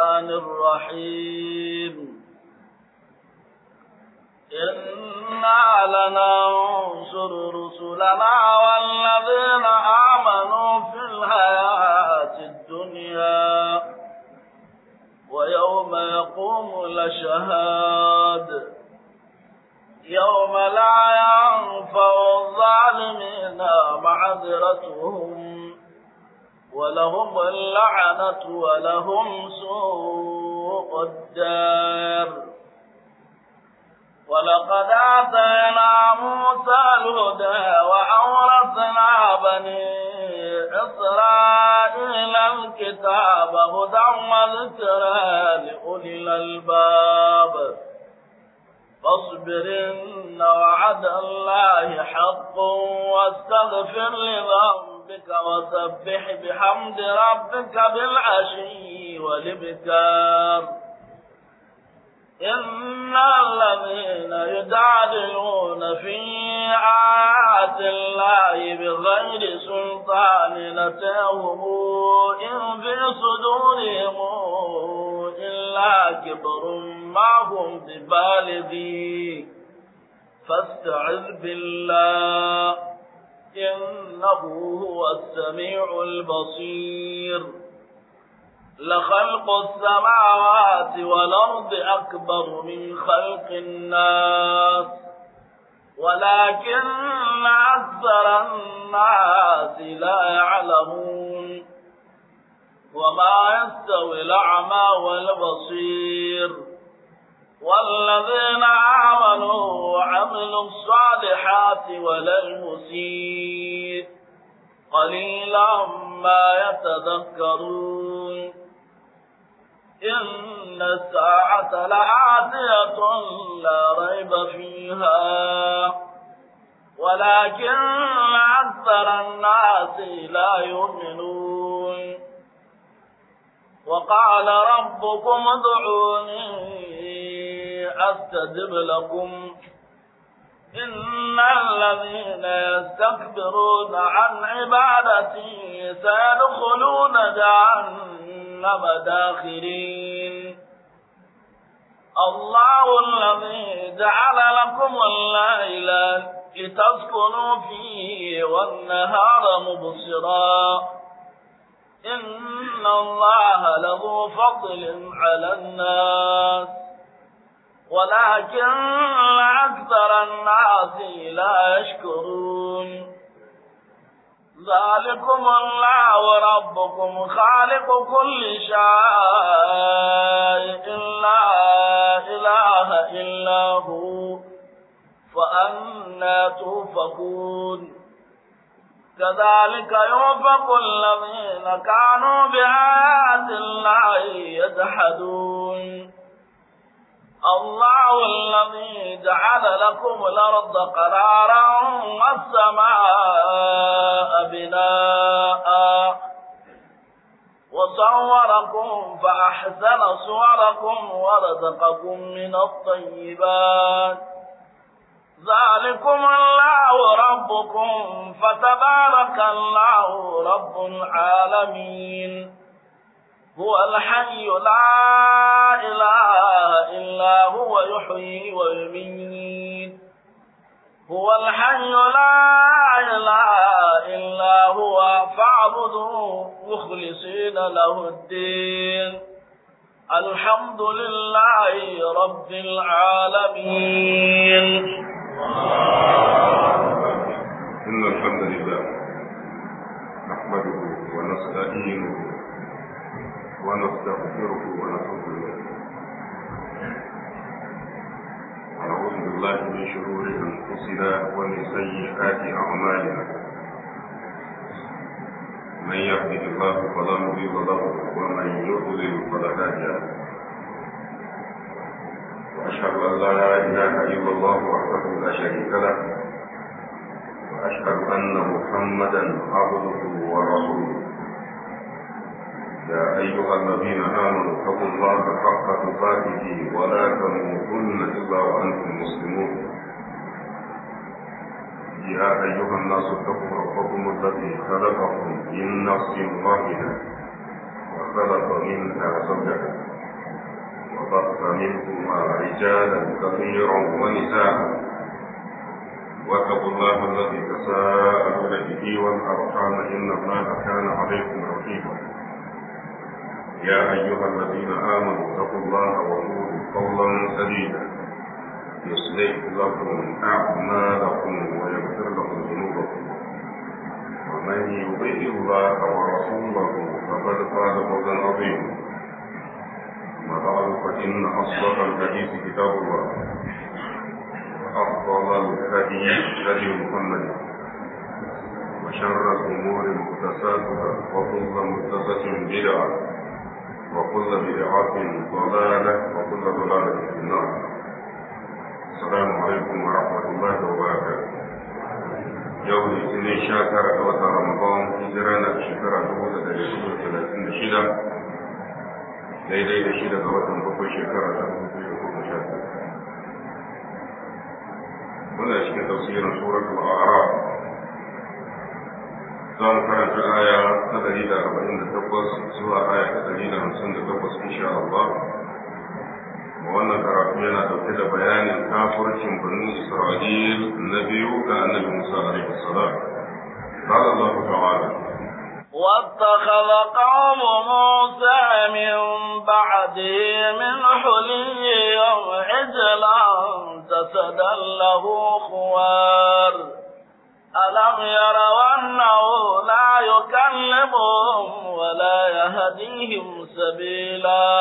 الرحيم إنا لننصر رسلنا والذين آمنوا في الحياة الدنيا ويوم يقوم الأشهاد يوم لا ينفع الظالمين معذرتهم ولهم اللعنة ولهم سوء الدار ولقد آتينا موسى الهدى وأورثنا بني إسرائيل الكتاب هدى وذكرى لأولي الألباب فاصبر إن وعد الله حق واستغفر لذنبك وسبح بحمد ربك بالعشي والإبكار إن الذين يجادلون في آيات الله بغير سلطان نتاهم إن في صدورهم إلا كبر ما هم ببالغي فاستعذ بالله إنه هو السميع البصير لخلق السماوات والأرض أكبر من خلق الناس ولكن أكثر الناس لا يعلمون وما يستوي الأعمى والبصير والذين آمنوا وعملوا الصالحات ولا المسيء قليلا ما يتذكرون إن الساعة لآتية لا ريب فيها ولكن أكثر الناس لا يؤمنون وقال ربكم ادعوني أستجب لكم إن الذين يستكبرون عن عبادتي سيدخلون جهنم داخرين الله الذي جعل لكم الليل لتسكنوا فيه والنهار مبصرا إن الله له فضل على الناس ولكن أكثر الناس لا يشكرون ذلكم الله ربكم خالق كل شيء لا إله إلا هو فأنا توفقون كذلك يوفق الذين كانوا بآيات الله يجحدون الله الذي جعل لكم الأرض قرارا والسماء بناء وصوركم فأحسن صوركم ورزقكم من الطيبات ذلكم الله ربكم فتبارك الله رب العالمين هو الحي لا إله إلا هو يحيي ويميت هو الحي لا إله إلا هو فاعبدوا مخلصين له الدين الحمد لله رب العالمين إن الحمد لله نحمده ونستعينه ونستغفره ونتوب إليه ونعوذ بالله من شرور أنفسنا ومن سيئات أعمالنا من يهده الله فلا مضل له ومن يضلل فلا هادي له وأشهد أن لا إله إلا الله وحده لا شريك له وأشهد أن محمدا عبده ورسوله يا أيها الذين آمنوا اتقوا الله حق تقاته ولا تموتن إلا وأنتم مسلمون يا أيها الناس اتقوا ربكم الذي خلقكم من نفس واحدة وخلق منها زوجها منهما رجالا كثيرا ونساء واتقوا الله الذي تساءلون به والأرحام إن الله كان عليكم رقيبا يا أيها الذين آمنوا اتقوا الله وقولوا قولا سديدا يصلح لكم أعمالكم ويغفر لكم ذنوبكم ومن يطع الله ورسوله فقد فاز فوزا عظيما أما بعد فإن أصدق الحديث كتاب الله وأفضل الهدي هدي محمد وشر الأمور محدثاتها وكل محدثة بدعة وكل بدعة ضلالة وكل ضلالة في النار السلام عليكم ورحمة الله وبركاته yau litinin sha tara ga watan ramadan hijira na shekara dubu da dari hudu talatin da shida daidai da shida ga watan bakwai shekara ta dubu biyu da goma sha biyu muna cikin tafsirin suratul a'raf za mu karanta aya ta dari da arba'in da takwas zuwa aya ta dari da hamsin da takwas insha Allah wannan karatu yana dauke da bayanin kafircin banu Isra'il na biyu ga annabi Musa alaihi salam قال الله تعالى واتخذ قوم موسى من بعده من حليهم عجلا جسدا له خوار ألم يروا أنه لا يكلمهم ولا يهديهم سبيلا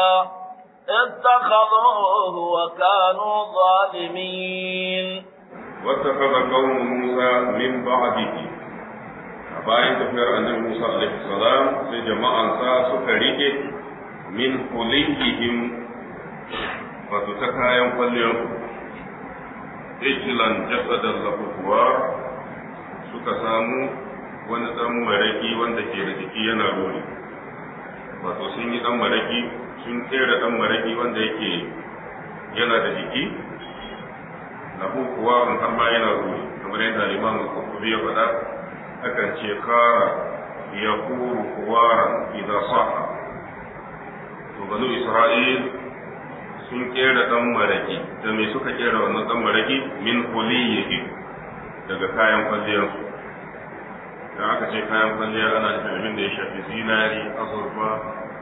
اتخذوه وكانوا ظالمين واتخذ قوم موسى من بعده bayan tafiyar annabi Musa alaihi salam sai jama'ansa suka rike min hulihihim wato ta kayan kwalliyar ijilan jasadan lafuwa suka samu wani dan maraki wanda ke da jiki yana ruri wato sun yi dan maraki sun kera dan maraki wanda yake yana da jiki lahu kuwa har ma yana ruri kamar yadda Imam Qurtubi ya faɗa akan ce kara ya kuru kuwaran idan sa'a to banu Isra'il sun kera dan maraki da me suka kera wannan dan maraki min huliyihi daga kayan kwalliyarsu da aka ce kayan kwalliya ana da abin da ya shafi zinari azurfa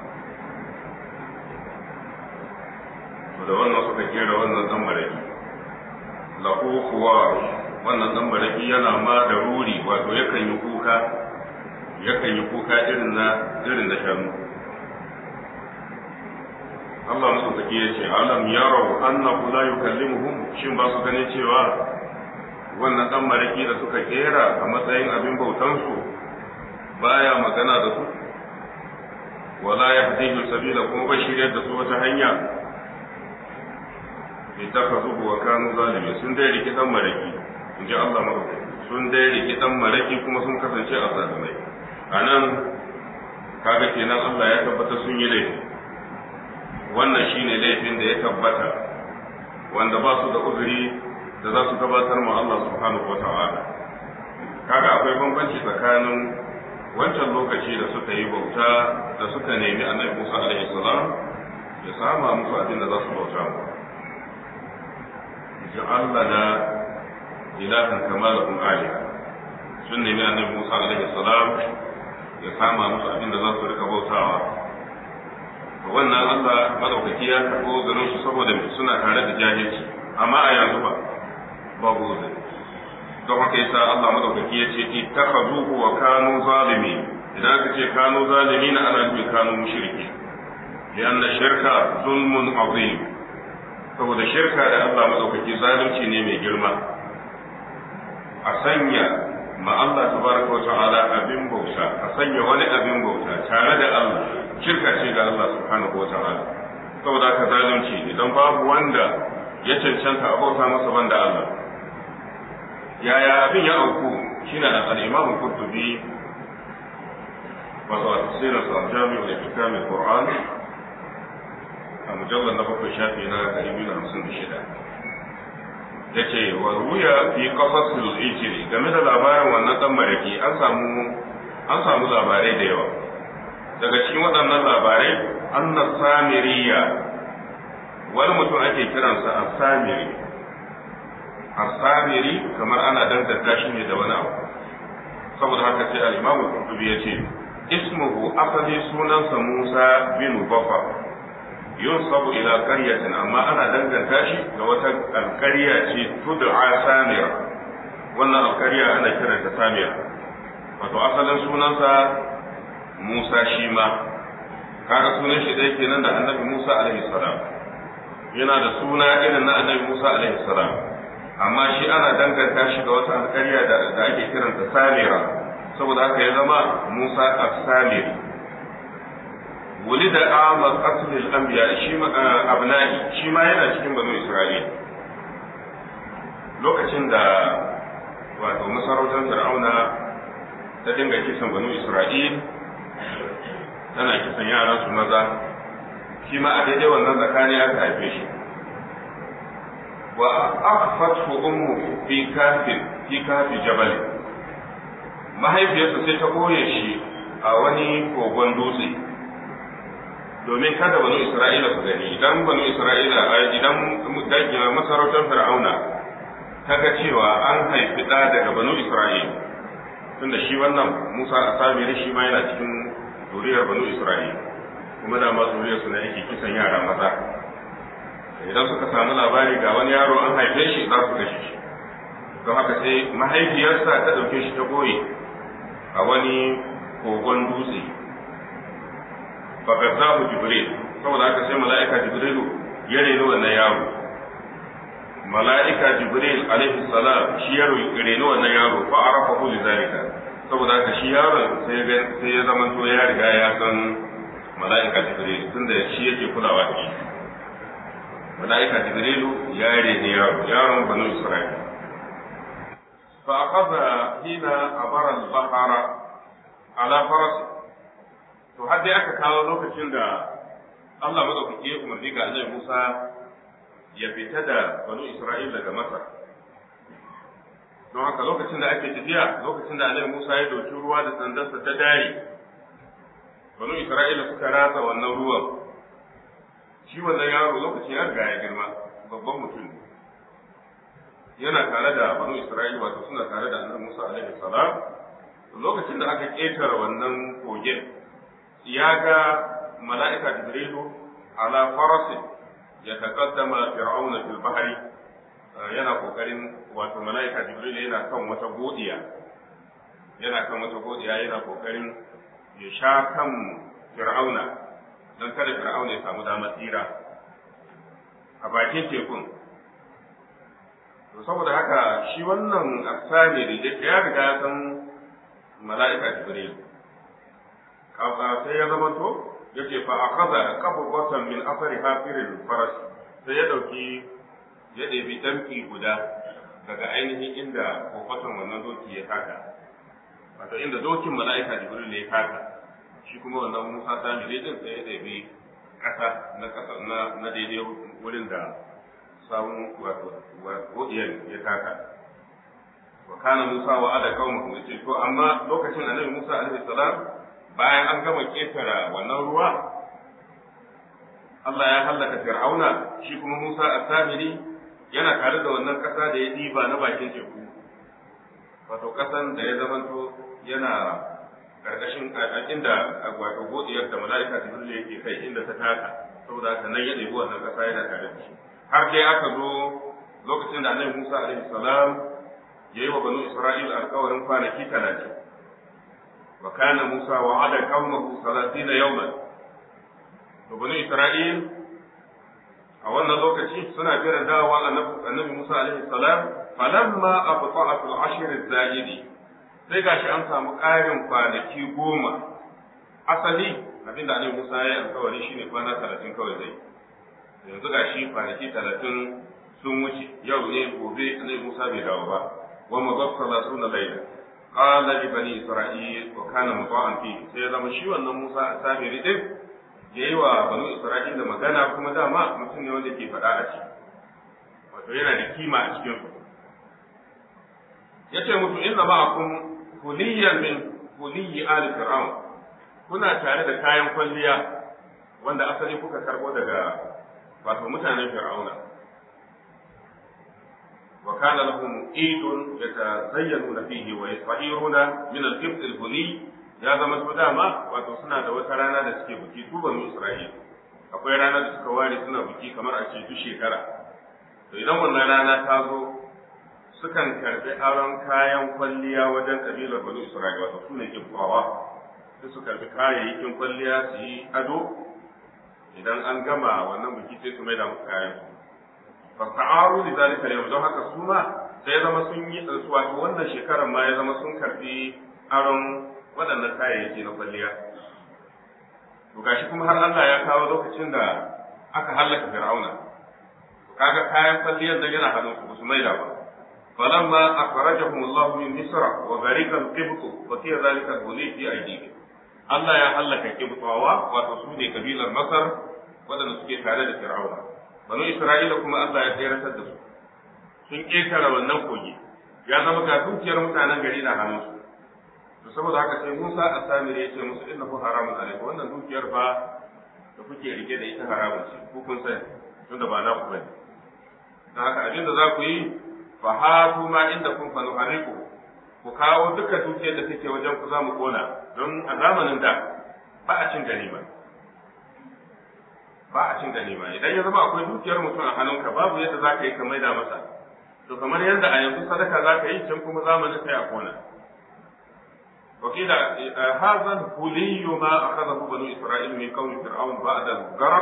da wannan suka kera wannan dan maraki lahu kuwa wannan dan maraki yana ma da ruri wato yakan yi kuka yakan yi kuka irin na irin na shanu Allah musu take ya ce alam yarau annahu la yukallimuhum shin ba su ganin cewa wannan dan maraki da suka kera a matsayin abin bautan su baya magana da su wala yahdihi sabila kuma ba shiryar da su wata hanya ittakhadhuhu wa kanu zalimin sun dai riki dan maraki inji Allah madaukaki sun dai riki dan maraki kuma sun kasance a zalimai anan kaga kenan Allah ya tabbata sun yi laifi wannan shine laifin da ya tabbata wanda ba su da uzuri da za su gabatar ma Allah subhanahu wata'ala kaga akwai bambanci tsakanin wancan lokaci da suka yi bauta da suka nemi annabi Musa alaihi salam ya sama musu abin da za su bauta mu ja'al lana ilahan kama lahum aliha sun nemi annabi Musa alaihi salam ya sama musu abin da za su rika bautawa wannan Allah madaukaki ya karbo ganin su saboda suna tare da jahilci amma a yanzu ba babu uzuri don haka yasa Allah madaukaki ya ce ittakhazuhu wa kanu zalimin idan aka ce kanu zalimin ana nufin kanu mushriki lianna shirka zulmun azim saboda shirka da Allah madaukaki zalunci ne mai girma a sanya ma Allah tabaraka wa ta'ala abin bauta a sanya wani abin bauta tare da Allah shirka ce ga Allah subhanahu wa ta'ala saboda haka zalunci idan babu wanda ya cancanta a bauta masa banda Allah yaya abin ya auku shine da al-Imam Qurtubi wato a tafsirin sa Jami'ul Ihkam al-Qur'an a mujallal na bakwai shafi na 256 yace wa ruya fi qasasil ijri game da labarin wannan dan maraki an samu an samu labarai da yawa daga cikin waɗannan labarai anna samiriya wani mutum ake kiransa asamiri asamiri kamar ana danganta shi ne da wani abu saboda haka sai al-imamu qurtubi ya ce ismuhu asali sunansa Musa bin Bafa yunsabu ila qaryatin amma ana danganta shi ga wata alƙarya ce tud'a Samira wannan alƙarya ana kiranta Samira wato asalin sunansa Musa shi ma kaga sunan shi dai kenan da Annabi Musa alaihi salam yana da suna irin na Annabi Musa alaihi salam amma shi ana danganta shi ga wata alƙarya da ake kiranta Samira saboda haka ya zama Musa as-Samiri wulida amal qatl al-anbiya shi abna'i shi ma yana cikin banu Isra'il lokacin da wato masarautar Fir'auna ta dinga kisan banu Isra'il tana kisan yaran su maza shi ma a daidai wannan tsakani aka haife shi wa akhfathu ummu fi kafin fi kafi jabal mahaifiyarsa sai ta koye shi a wani kogon dutse domin kada banu isra'ila su gani idan banu isra'ila idan dangin masarautar fir'auna ta ga cewa an haifi ɗa daga banu isra'ila tunda shi wannan musa a samiri shi ma yana cikin zuriyar banu isra'ila kuma da ma zuriyar su na yake kisan yara maza idan suka samu labari ga wani yaro an haife shi za su kashe shi don haka sai mahaifiyarsa ta ɗauke shi ta goye a wani kogon dutse fagazahu jibril saboda haka sai mala'ika jibrilu ya reno wannan yaro mala'ika jibril alaihi salam shi ya reno wannan yaro fa arafa hu lidalika saboda haka shi yaron sai ya sai ya zama to ya riga ya san mala'ika jibril tunda shi yake kulawa da shi mala'ika jibrilu ya rene yaro yaron banu isra'ila فأخذ هنا عبر البحر على فرس to har dai aka kawo lokacin da Allah madaukaki ya umarni ga Annabi Musa ya fita da banu Isra'il daga Masar don haka lokacin da ake tafiya lokacin da Annabi Musa ya dauki ruwa da sandarsa ta dare banu Isra'ila suka ratsa wannan ruwan shi wannan yaro lokacin ya riga ya girma babban mutum ne yana tare da banu Isra'ila wato suna tare da Annabi Musa alaihi salam lokacin da aka ketare wannan kogin ya ga mala'ika Jibrilu ala farasi ya taqaddama fir'auna fil bahri yana kokarin wato mala'ika Jibrilu yana kan wata godiya yana kan wata godiya yana kokarin ya sha kan fir'auna don kada fir'auna ya samu damar tsira a bakin tekun to saboda haka shi wannan asami da ya riga ya san mala'ika jibril kafa sai ya zama to yace fa akaza qabatan min asari hafiril faras sai ya dauki ya ɗebi damki guda daga ainihin inda kofatan wannan doki ya taka wato inda dokin mala'ika jibril ya taka shi kuma wannan musa sami din sai ya ɗebi ƙasa na ƙasa na daidai wurin da samun wato godiyar ya taka wa kana Musa wa ada qaumahu yace to amma lokacin annabi Musa alaihi salam bayan an gama ketara wannan ruwa Allah ya hallaka Fir'auna shi kuma Musa as-Samiri yana tare da wannan kasa da ya diba na bakin teku wato kasan da ya zamanto yana karkashin inda wato godiyar da mala'ika Jibril yake kai inda ta taka saboda haka nan ya ɗebi wannan kasa yana tare da shi har dai aka zo lokacin da annabi Musa alaihi salam ya yi wa banu Isra'il alkawarin kwanaki talatin. Wa kana Musa wa ada qaumahu salatina yawman. To banu Isra'il a wannan lokaci suna jiran dawowa annabi Musa alaihi salam falamma abta'at al-ashr az-zaidi sai gashi an samu ƙarin kwanaki goma asali abinda annabi Musa ya yi alkawari shine kwana talatin kawai zai yanzu gashi kwanaki talatin sun wuce yau ne gobe annabi Musa bai dawo ba wa mazab salatuna layla qala li bani isra'il wa kana muta'an fi sai zama shi wannan Musa a samiri din yayi wa bani isra'il da magana kuma dama mutum ne wanda ke faɗa a ciki wato yana da kima a cikin su yace musu inna ma'akum huliyan min huliyi ali fir'aun kuna tare da kayan kwalliya wanda asali kuka karbo daga wato mutanen fir'auna wa kana lahum idun yatazayyanuna fihi wa yasfahiruna min al-qibt al-huli ya zama to dama wato suna da wata rana da suke buki su banu isra'ila akwai rana da suka ware suna buki kamar a ce duk shekara to idan wannan rana ta zo sukan karbi aron kayan kwalliya wajen kabilar banu isra'ila wato su ne kibbawa sai su karbi kayayyakin kwalliya su yi ado idan an gama wannan biki sai su mai da musu kayan su fasa'aru li zalika yau don haka su ma sai ya zama sun yi su wato wannan shekarar ma ya zama sun karbi aron waɗannan kayayyaki na kwalliya to gashi kuma har Allah ya kawo lokacin da aka hallaka Fir'auna to kaga kayan kwalliyar da yana hannun su su maida ba falamma akhrajahum Allah min misra wa gharika al-qibt wa fi dhalika al-huli fi aydihim Allah ya hallaka kibtawa wato su ne kabilar Masar waɗanda suke tare da Fir'auna banu Isra'ila kuma Allah ya tsayar da su sun ƙetare wannan kogi ya zama ga dukiyar mutanen gari na hannunsu to saboda haka sai Musa a samir ya ce musu innahu haramun alaikum wannan dukiyar fa da kuke rike da ita haramun ce ku kun sani tunda ba na ku bane dan haka abin da za ku yi fa hatu ma inda kun fa nuhariku ku kawo duka dukiyar da take wajen ku za mu kona don a zamanin da ba a cin ganima ba a cin ganima idan ya zama akwai dukiyar mutum a hannunka babu yadda za ka yi ka maida masa to kamar yadda a yanzu sadaka za ka yi can kuma zamanin sai a kona وقيل هذا الهلي ما أخذه بنو إسرائيل من قوم فرعون بعد الغرق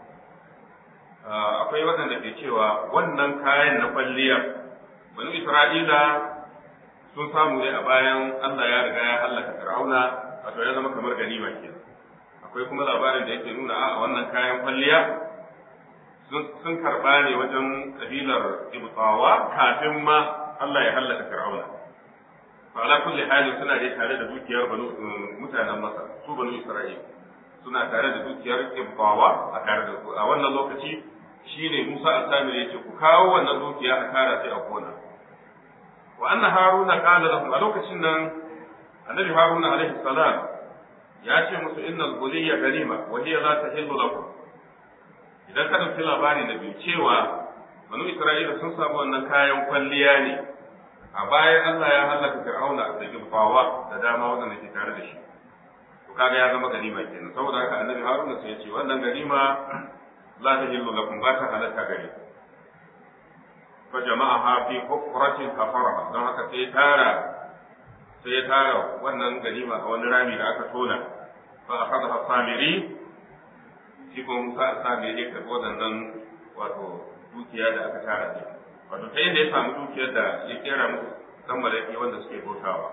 akwai waɗanda ke cewa wannan kayan na kwalliya banu Isra'ila sun samu ne a bayan Allah ya riga ya hallaka Fir'auna wato ya zama kamar ganima ke akwai kuma labarin da yake nuna a wannan kayan kwalliya sun karɓa ne wajen kabilar Ibtawa kafin ma Allah ya hallaka Fir'auna ala kulli hali suna dai tare da dukiyar banu mutanen Masar su banu Isra'il suna tare da dukiyar Ibtawa a tare da su a wannan lokaci shine Musa al-Samir yace ku kawo wannan dukiya a kara sai a kona wa anna Haruna qala lahum a lokacin nan Annabi Haruna alaihi salam ya ce musu innal buliyya ganima wa hiya la tahillu lakum idan ka dauki labari da biyu cewa banu Isra'ila sun samu wannan kayan kwalliya ne a bayan Allah ya hallaka Fir'auna da Gibbawa da dama wanda ke tare da shi to kaga ya zama ganima kenan saboda haka Annabi Haruna sai ya ce wannan ganima la tahillu lakum ba ta halatta gare fa jama'aha fi hufratin kafara don haka sai tara sai tara wannan ganima a wani rami da aka tona fa akhadha samiri shi ko Musa samiri ka wadannan wato dukiya da aka tara ne wato ta inda ya samu dukiyar da ya kera musu dan malaki wanda suke bautawa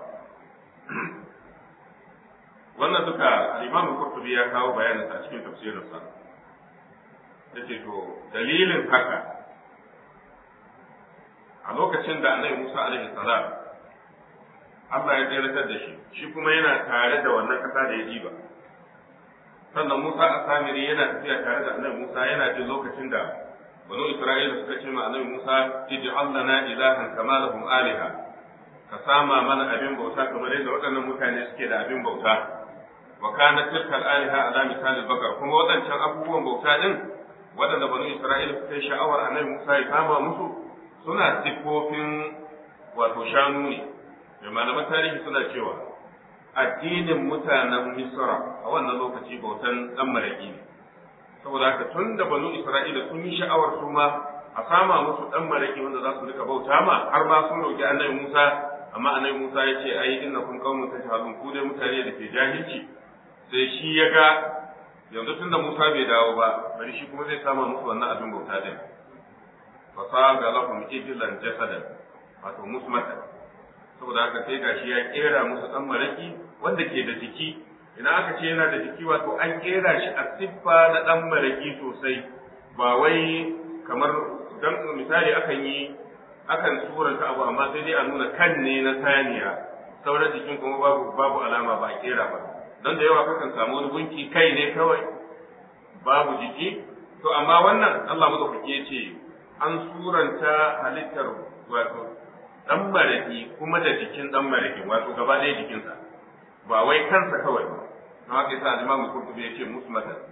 wannan duka al-Imam Qurtubi ya kawo bayanin sa cikin tafsirinsa yace to dalilin haka a lokacin da Annabi Musa alaihi salam Allah ya tsayar da shi shi kuma yana tare da wannan kasa da ya diba sannan Musa a samiri yana tafiya tare da Annabi Musa yana jin lokacin da banu Isra'ila suka ce ma Annabi Musa ij'al lana ilahan kama lahum aliha ka sama mana abin bauta kamar yadda waɗannan mutane suke da abin bauta wa kana tilka al-aliha ala misal bakar kuma waɗancan abubuwan bauta din waɗanda banu Isra'ila suka yi sha'awar Annabi Musa ya kama musu suna siffofin wato shanu ne da malaman tarihi suna cewa addinin mutanen Misra a wannan lokaci bautan dan maraki ne saboda haka tun da banu Isra'ila sun yi sha'awar su ma a sama musu dan maraki wanda za su rika bauta ma har ma sun roki Annabi Musa amma Annabi Musa ya ce ai innakum qaumun tajhalun ku dai mutane da ke jahilci sai shi ya ga yanzu tunda Musa bai dawo ba bari shi kuma zai sama musu wannan abin bauta din fasaga lahum ijlan jasadan wato musmatan saboda haka sai gashi ya kera musu dan maraki wanda ke da jiki idan aka ce yana da jiki wato an kera shi a siffa na dan maraki sosai ba wai kamar dan misali akan yi akan suranta abu amma sai dai a nuna kan ne na saniya sauran jikin kuma babu babu alama ba a kera ba don da yawa kakan samu wani gunki kai ne kawai babu jiki to amma wannan Allah madaukake ya ce an suranta halittar wato dan maraki kuma da jikin dan maraki wato gaba ɗaya jikinsa ba wai kansa kawai ba don haka yasa Imam Qurtubi yace musmatan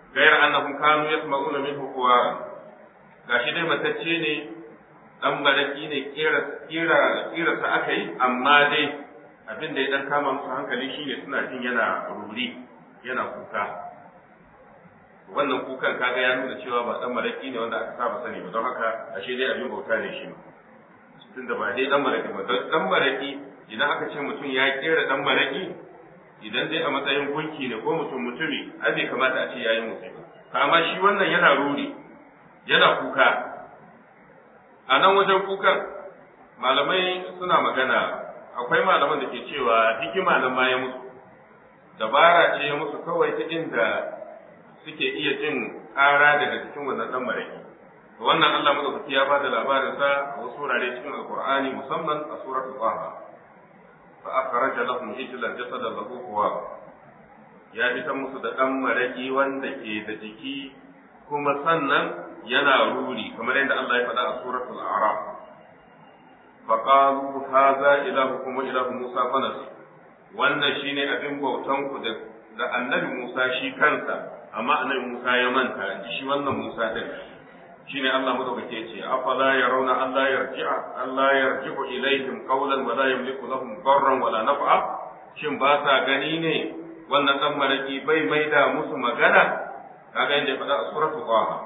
gayar annahum kanu yasma'una minhu quwara gashi dai matacce ne dan baraki ne kira kira kira sa aka yi amma dai abin da ya dan kama musu hankali shine suna jin yana ruri yana kuka wannan kukan kaga ya nuna cewa ba dan maraki ne wanda aka saba sani ba don haka ashe dai abin bauta ne shi tunda ba dai dan maraki ba dan maraki idan aka ce mutum ya kera dan maraki idan dai a matsayin gunki ne ko mutum mutumi ai bai kamata a ce yayi musu ba amma shi wannan yana ruri yana kuka a nan wajen kukan malamai suna magana akwai malaman da ke cewa hikima nan ma ya musu dabara ce ya musu kawai ta inda suke iya jin ƙara daga cikin wannan dan maraki wannan Allah madaukaki ya bada labarin sa a wasu wurare cikin alqur'ani musamman a suratul taha fa akhraja lahum ijlan jasadan lahu quwa ya fitar musu da dan maraki wanda ke da jiki kuma sannan yana ruri kamar yadda Allah ya faɗa a suratul a'raf فقالوا هذا إلهكم وإله موسى فنسي wannan shine abin bautan ku da da annabi Musa shi kansa amma annabi Musa ya manta shi wannan Musa din shine Allah madaukake ce afala yarawna Allah yarji'a Allah yarji'u ilaihim qawlan wa la yamliku lahum darran wala naf'a shin ba sa gani ne wannan dan maraki bai maida musu magana kaga inda ya faɗa a suratul qaha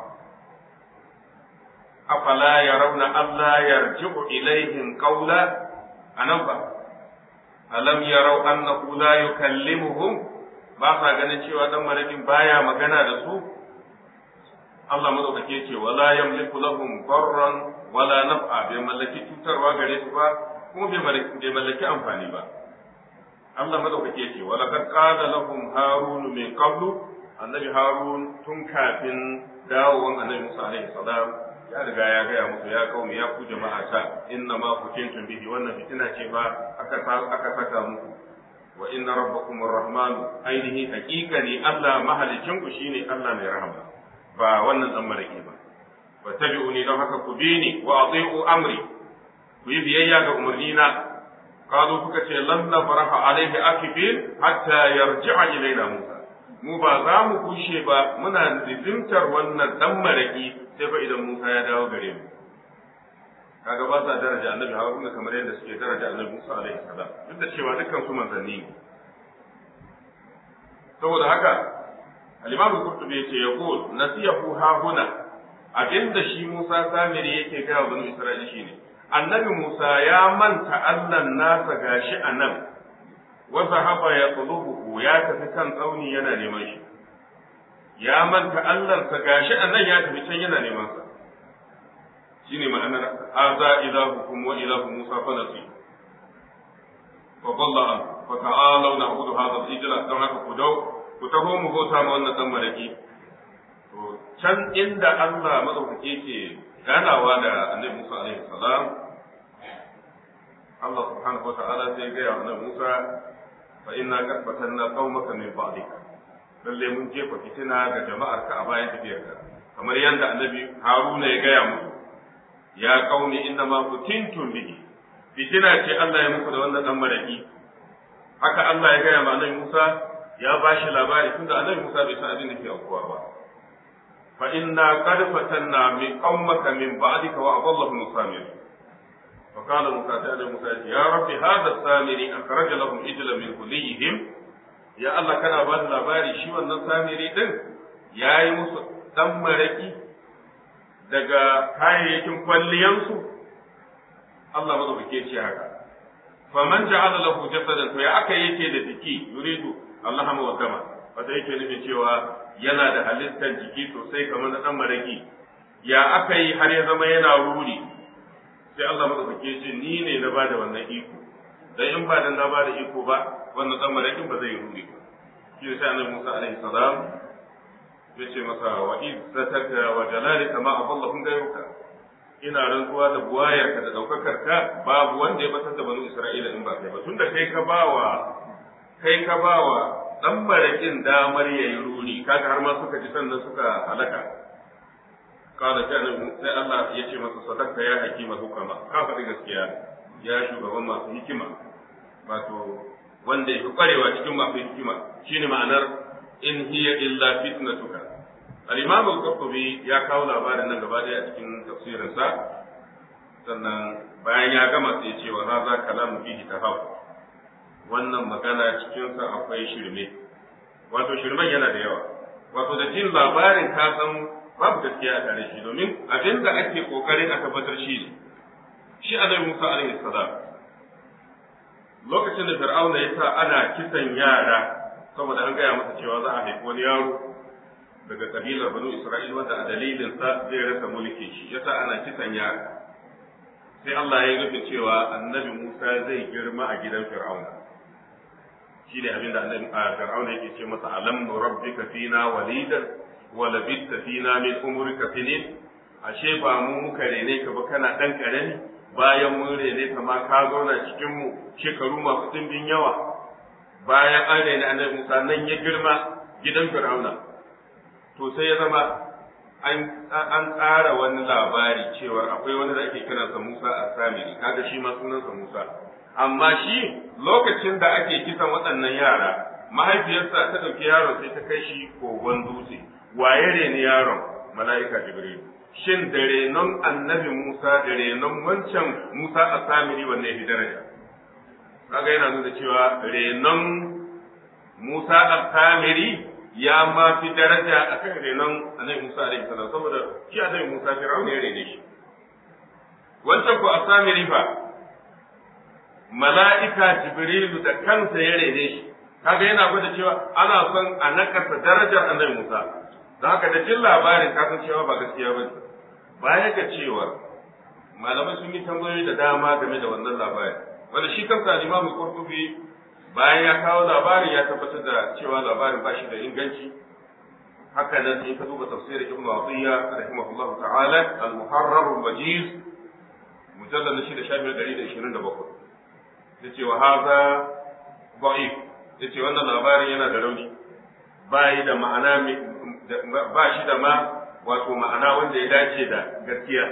afala yarawna Allah yarji'u ilaihim qawla anan ba alam yarau annahu la yukallimuhum ba sa ganin cewa dan marakin baya magana da su Allah madaukake ce wala yamliku lahum darran wala naf'a bai mallaki cutarwa gare su ba kuma bai mallaki amfani ba Allah madaukake ce wala kad qala lahum harun min qablu annabi harun tun kafin dawowan annabi Musa alaihi salam ya riga ya gaya musu ya kaumi ya ku jama'a ta inna ma kutintum bihi wannan fitina ce ba aka aka saka muku wa inna rabbakum arrahman ainihi haqiqani Allah mahalicin ku shine Allah mai rahama ba wannan dan maraki ba wa tabi'uni don haka ku bi ni wa ati'u amri ku yi biyayya ga umarnina qalu kuka ce lan nafraha alaihi akibin hatta yarji'a ilaina Musa mu ba za mu kushe ba muna zizimtar wannan dan maraki sai fa idan Musa ya dawo gare mu kaga ba sa daraja annabi Haruna kamar yadda suke daraja annabi Musa alaihi salam duk da cewa dukkan su manzanni ne saboda haka al-Imam Qurtubi yace yaqul nasiyahu ha huna abinda shi Musa Samiri yake ga wa banu Isra'ila shine annabi Musa ya manta Allah nasa gashi anan wa zahaba yatlubuhu ya tafi kan tsauni yana neman shi ya manta Allahnsa gashi a nan ya tafi can yana neman sa shine ma'anar haza ilahukum wa ilahu Musa fa nasi fa qalla an fa ta'alu na'budu hadha al-ijla don haka ku dau ku taho mu bauta ma wannan dan maraki to can inda Allah madaukake ke ganawa da Annabi Musa alaihi salam Allah subhanahu wa ta'ala sai ga ya Annabi Musa fa inna qad fatanna qaumaka min ba'dika lalle mun jefa fitina ga jama'ar ka a bayan tafiyarka kamar yadda annabi haruna ya gaya musu ya qaumi inna ma kutintum bihi fitina ce Allah ya muku da wannan dan maraki haka Allah ya gaya ma annabi Musa ya bashi labari tunda annabi Musa bai san abin da ke aukuwa ba fa inna qad fatanna min qaumaka min ba'dika wa adallahu musamir فقال موسى تعالى موسى يا رب هذا السامري أخرج لهم إجلا من كليهم ya Allah kana ba da labari shi wannan samiri din ya yi musu ɗan maraƙi daga kayayyakin kwalliyansu Allah ba ke ce haka faman ja'ala lahu jasadan to ya aka yake da jiki yuridu Allah ma wa dama wata yake nufin cewa yana da halittar jiki sosai kamar na ɗan maraƙi ya aka yi har ya zama yana ruri sai Allah ma ke ce ni ne na ba da wannan iko dan in ba dan na ba da iko ba wannan dan marakin ba zai ruri ba shi sai annabi Musa alaihi salam ya ce masa wa izzataka wa jalalika ma adallahum gairuka ina rantsuwa da buwayarka da daukakar ka babu wanda ya batar da banu Isra'ila in ba kai ba tunda kai ka bawa kai ka bawa dan marakin damar yayi ruri kaga har ma suka ji sannan suka halaka kada sai sai Allah ya ce masa sadaka ya hakima hukama ka faɗi gaskiya ya shugaban masu hikima wato wanda ya fi kwarewa cikin masu hikima shine ma'anar in hiya illa fitnatuka al-imam al-qurtubi ya kawo labarin nan gaba daya a cikin tafsirinsa sannan bayan ya gama sai ce wa hadha kalamu fihi tahaf wannan magana cikin sa akwai shirme wato shirmen yana da yawa wato da jin labarin ka san babu gaskiya a tare shi domin abin da ake kokarin a tabbatar shi ne shi annabi Musa alaihi salam lokacin da Fir'auna ya sa ana kisan yara saboda an gaya masa cewa za a haifi wani yaro daga kabilar Banu Isra'il wanda a dalilin sa zai rasa mulki shi yasa ana kisan yara sai Allah ya rufe cewa annabi Musa zai girma a gidan Fir'auna shi ne abin da annabi Fir'auna yake ce masa alam rabbika fina walidan wa labitta fina min umrika sinin ashe ba mu muka rene ka ba kana dan karami bayan mun rene ka ma ka zauna cikin mu shekaru masu dimbin yawa bayan an rene annabi Musa nan ya girma gidan Fir'auna to sai ya zama an tsara wani labari cewa akwai wani da ake kiransa Musa a Samiri kaga shi ma sunansa Musa amma shi lokacin da ake kisan waɗannan yara mahaifiyarsa ta ɗauki yaron sai ta kai shi kogon dutse waye reni yaron mala'ika Jibril shin da renon annabi Musa da renon wancan Musa a Samiri wanne ya fi daraja kaga yana nuna cewa renon Musa a Samiri ya ma fi daraja a kan renon annabi Musa alaihi salam saboda shi annabi Musa Fir'aun ya rene shi wancan ko Asamiri fa mala'ika Jibrilu da kansa ya rene shi kaga yana gwada cewa ana son a nakasa darajar annabi Musa don haka da jin labarin ka san cewa ba gaskiya ba baya ga cewa malamai sun yi tambayoyi da dama game da wannan labarin wanda shi kansa Imam Qurtubi bayan ya kawo labarin ya tabbatar da cewa labarin ba shi da inganci haka nan in ka duba tafsirin Ibn Atiyya rahimahullahu ta'ala al-Muharrar al-Wajiz mujallad na shida shafin ɗari da ishirin da bakwai yace wa haza da'if yace wannan labarin yana da rauni ba yi da ma'ana ba shi da ma wato ma'ana wanda ya dace da gaskiya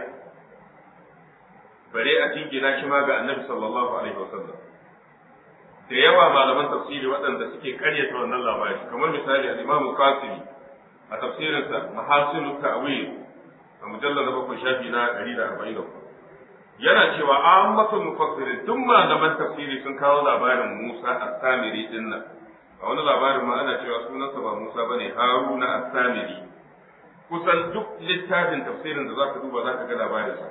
bare a jingina shi ma ga annabi sallallahu alaihi wasallam da yawa malaman tafsiri waɗanda suke karyata wannan labari kamar misali al-Imam Qasimi a tafsirinsa Mahasinu Ta'wil a mujallal na bakwai shafi na 144 yana cewa ammatul mufassirin duk malaman tafsiri sun kawo labarin Musa as-Samiri din nan a wani labarin ma ana cewa sunansa ba Musa bane Haruna as-Samiri kusan duk littafin tafsirin da zaka duba zaka ga labarinsa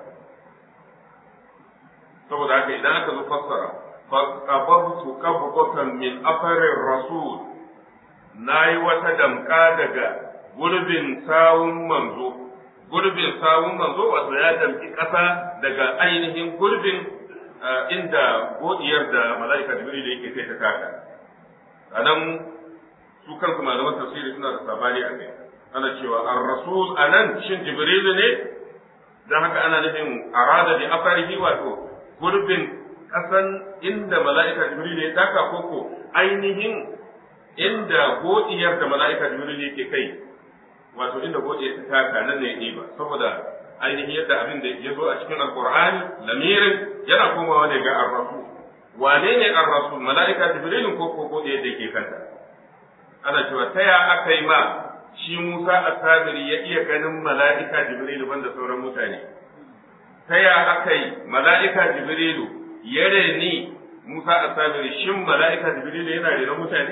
saboda haka idan aka zo fassara faqabtu qabqatan min afarir rasul nayi wata damka daga gurbin sawun manzo gurbin sawun manzo wato ya damki kasa daga ainihin gurbin inda godiyar da mala'ika jibril yake kai ta taka anan su kansu malaman tafsiri suna da sabani a kai ana cewa ar-rasul anan shin jibril ne dan haka ana nufin arada bi afarihi wato gurbin kasan inda mala'ika jibril ya taka koko ainihin inda godiyar da mala'ika jibril yake kai wato inda godiyar ta taka nan ne ne ba saboda ainihin yadda abin da ya zo a cikin alqur'ani lamirin yana komawa ne ga ar-rasul wane ne ar-rasul mala'ika jibril ko ko godiyar da yake kanta ana cewa ta ya aka yi ma shi Musa as-Samiri ya iya ganin mala'ika jibril banda sauran mutane ta ya aka yi mala'ika jibrilu ya reni Musa a sabiri shin mala'ika Jibrilu yana renon mutane?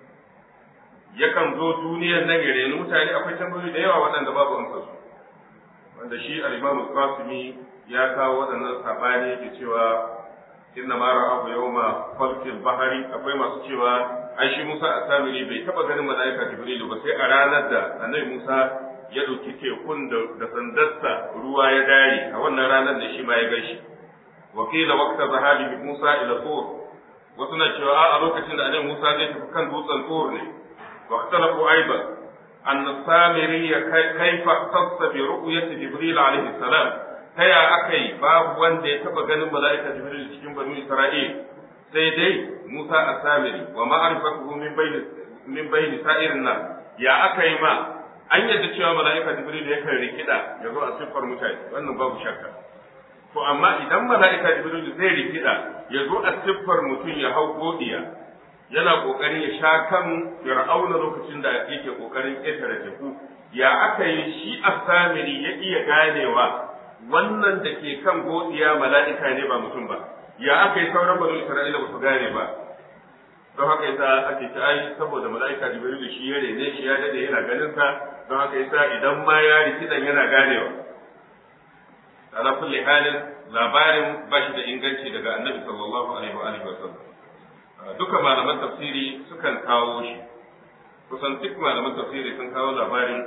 Yakan zo duniyar nan ya reni mutane akwai tambayoyi da yawa waɗanda babu amsa su. Wanda shi al-Imam Qasimi ya kawo waɗannan sabani yake cewa inna ma ra'ahu yawma falkil bahari akwai masu cewa ai shi Musa a sabiri bai taba ganin mala'ika Jibrilu ba sai a ranar da Annabi Musa ya ɗauki tekun da sandarsa ruwa ya dare a wannan ranar da shi ma ya gaishe. wakila waqta zahabi Musa ila Tur wasu na cewa a lokacin da annabi Musa zai tafi kan dutsen Tur ne wa ikhtalafu aidan an samiri ya kaifa tassa bi ru'yati Jibril alaihi salam taya akai babu wanda ya taba ganin mala'ika Jibril cikin banu Isra'il sai dai Musa as-Samiri wa ma'rifatuhu min bayni min bayni sa'irin nas ya akai ma an yadda cewa mala'ika Jibril yakan rikida ya zo a siffar mutane wannan babu shakka to amma idan mala'ika jibril zai rikida ya zo a siffar mutum ya hau godiya yana kokarin ya sha kan fir'auna lokacin da yake kokarin ƙetare teku ya aka yi shi asamiri ya iya ganewa wannan da ke kan godiya mala'ika ne ba mutum ba ya aka yi sauran banu isra'ila ba su gane ba don haka yasa ake ta ai saboda mala'ika jibril da shi ya rene shi ya dade yana ganin sa don haka yasa idan ma ya rikidan yana ganewa ala kulli halin labarin ba shi da inganci daga annabi sallallahu alaihi wa alihi wasallam duka malaman tafsiri sukan kawo shi kusan duk malaman tafsiri sun kawo labarin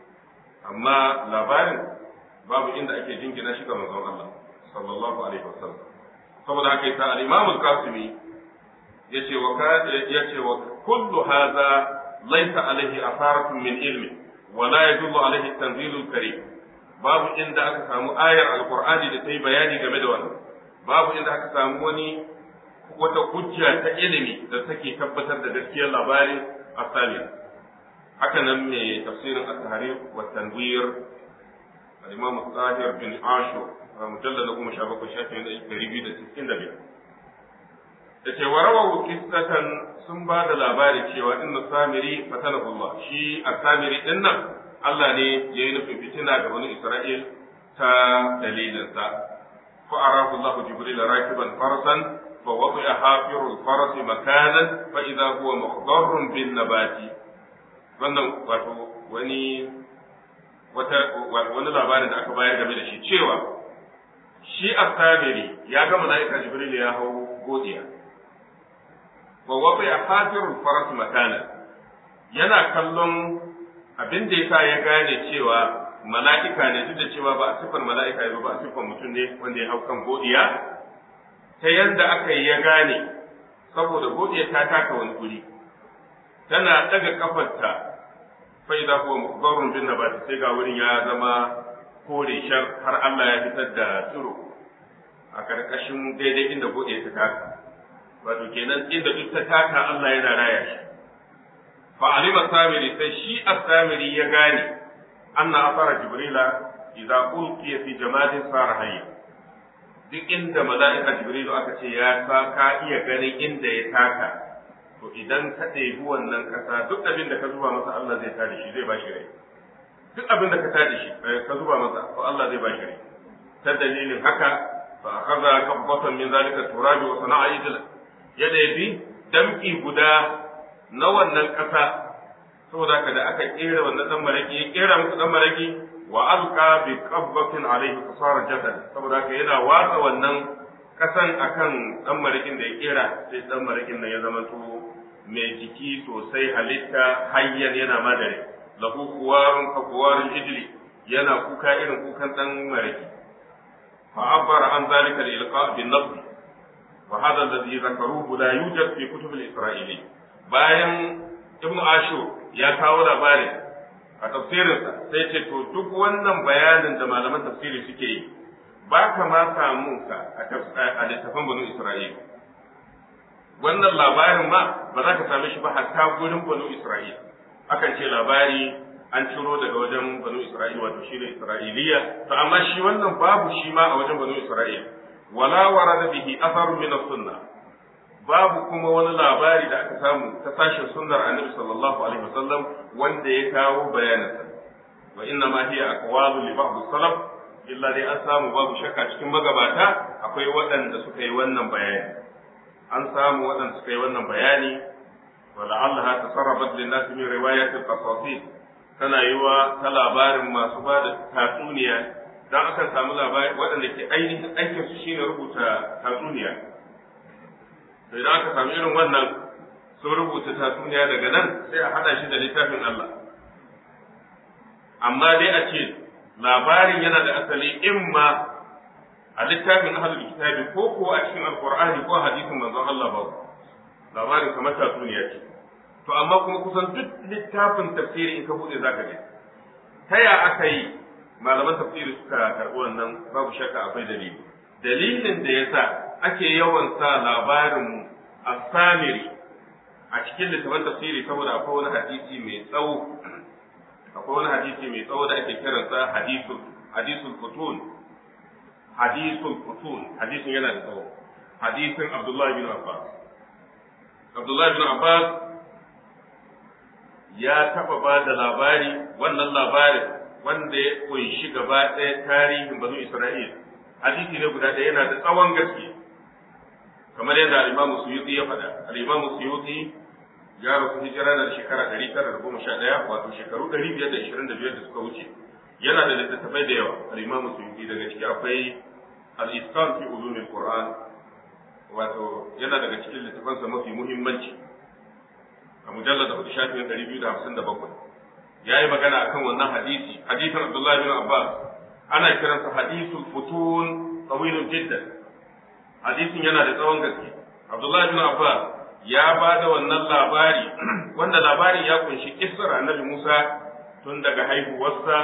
amma labarin babu inda ake jingina shi ga manzon Allah sallallahu alaihi wasallam saboda haka yasa al-Imam al-Qasimi yace wa yace wa kullu hadha laysa alaihi asaratun min ilmi wa la yadullu alaihi at-tanzil al-karim babu inda aka samu ayar alqur'ani da ta yi bayani game da wannan babu inda aka samu wani wata hujja ta ilimi da take tabbatar da gaskiyar labarin asali haka nan mai tafsirin at-tahrir wa tanwir al-imam al-tahir bin ashur mujallad goma sha bakwai shafin ɗari biyu da sittin da biyar da ce wa rawahu qissatan sun ba da labari cewa inna samiri fatanahu Allah shi as-samiri din nan Allah ne ya yi nufin fitina ga wani Isra'il ta dalilinsa fa arahu Allah jibril rakiban farsan fa wadi'a hafirul farasi makanan fa idza huwa mukhdarrun bin nabati wannan wato wani wata wani labarin da aka bayar game da shi cewa shi as-samiri ya ga mala'ika jibril ya hau godiya wa wadi'a hafirul farasi makanan yana kallon abin da yasa ya gane cewa mala'ika ne duk da cewa ba a siffar mala'ika ba ba a siffar mutum ne wanda ya hau kan godiya ta yadda aka yi ya gane saboda godiya ta taka wani guri tana daga kafarta fa idza huwa mukhdarun bin nabat sai ga wurin ya zama kore shar har Allah ya fitar da tsiro a karkashin daidai inda godiya ta taka wato kenan inda duk ta taka Allah yana raya shi فعلم السامري فشي السامري يغاني أن أثر جبريل إذا ألقي في جماد صار حيا duk inda mala'ika Jibrilu aka ce ya sa ka iya ganin inda ya taka to idan ka ɗebi wannan ƙasa duk abin da ka zuba masa Allah zai tada shi zai ba shi rai duk abin da ka tada shi ka zuba masa to Allah zai ba shi rai ta dalilin haka fa akhadha qabbatan min zalika turabi wa sana'a idla ya ɗebi damki guda na wannan ƙasa saboda ka da aka kera wannan dan maraki ya kera musu dan maraki wa alqa bi qabbatin alayhi fasara jasad saboda ka yana watsa wannan ƙasan akan dan marakin da ya kera sai dan marakin nan ya zama to mai jiki sosai halitta hayyan yana madare lahu kuwarun ka kuwarun ijli yana kuka irin kukan dan maraki fa abbara an zalika al-ilqa bin nafs wa hadha alladhi zakaruhu la yujad fi kutub al-isra'ili bayan ibnu ashur ya kawo labarin a tafsirinsa sai ce to duk wannan bayanin da malaman tafsiri suke yi ba ka ma samu ka a littafin banu isra'ila wannan labarin ma ba za ka same shi ba hatta gurin banu isra'ila akan ce labari an ciro daga wajen banu isra'ila wato shi ne isra'iliya to amma shi wannan babu shi ma a wajen banu isra'ila wala warada bihi atharun min as-sunnah babu kuma wani labari da aka samu ta sashen sunnar annabi sallallahu alaihi wasallam wanda ya kawo bayaninsa wa inna ma hiya aqwalu li ba'd salaf illa dai an samu babu shakka cikin magabata akwai waɗanda suka yi wannan bayani an samu waɗanda suka yi wannan bayani wa la'allaha tasarrabat lin nas min riwayat al-qasasid tana yiwa ta labarin masu ba da tatsuniya dan akan samu labari waɗanda ke ainihin aikin su shine rubuta tatsuniya sai da aka sami irin wannan sun rubuta tatsuniya daga nan sai a haɗa shi da littafin Allah amma dai a ce labarin yana da asali imma a littafin ahlul kitabi ko ko a cikin alqur'ani ko hadisin manzon Allah ba labarin kamar tatsuniya ce to amma kuma kusan duk littafin tafsiri in ka bude zaka ga ta ya aka yi malaman tafsiri suka karɓi wannan babu shakka akwai dalili dalilin da yasa ake yawan sa labarin asamiri a cikin littafin tafsiri saboda akwai wani hadisi mai tsawo akwai wani hadisi mai tsawo da ake kiransa hadisul hadisul futun hadisul futun hadisin yana da tsawo hadisin Abdullahi bin Abbas Abdullahi bin Abbas ya taba ba da labari wannan labarin wanda ya kunshi gaba ɗaya tarihin banu Isra'il hadisi ne guda ɗaya yana da tsawon gaske kamar yadda al-Imam Suyuti ya faɗa al-Imam Suyuti ya rasu hijira da shekara 911 wato shekaru 525 da suka wuce yana da littattafai da yawa al-Imam Suyuti daga ciki akwai al-Iskan fi ulum al-Qur'an wato yana daga cikin littafansa mafi muhimmanci a mujallar da shafin 257 ya yi magana akan wannan hadisi hadisin Abdullahi bin Abbas ana kiransa hadisul futun tawilun jiddan hadisin yana da tsawon gaske Abdullahi bin Abbas ya ba da wannan labari wanda labarin ya kunshi kissar annabi Musa tun daga haihuwarsa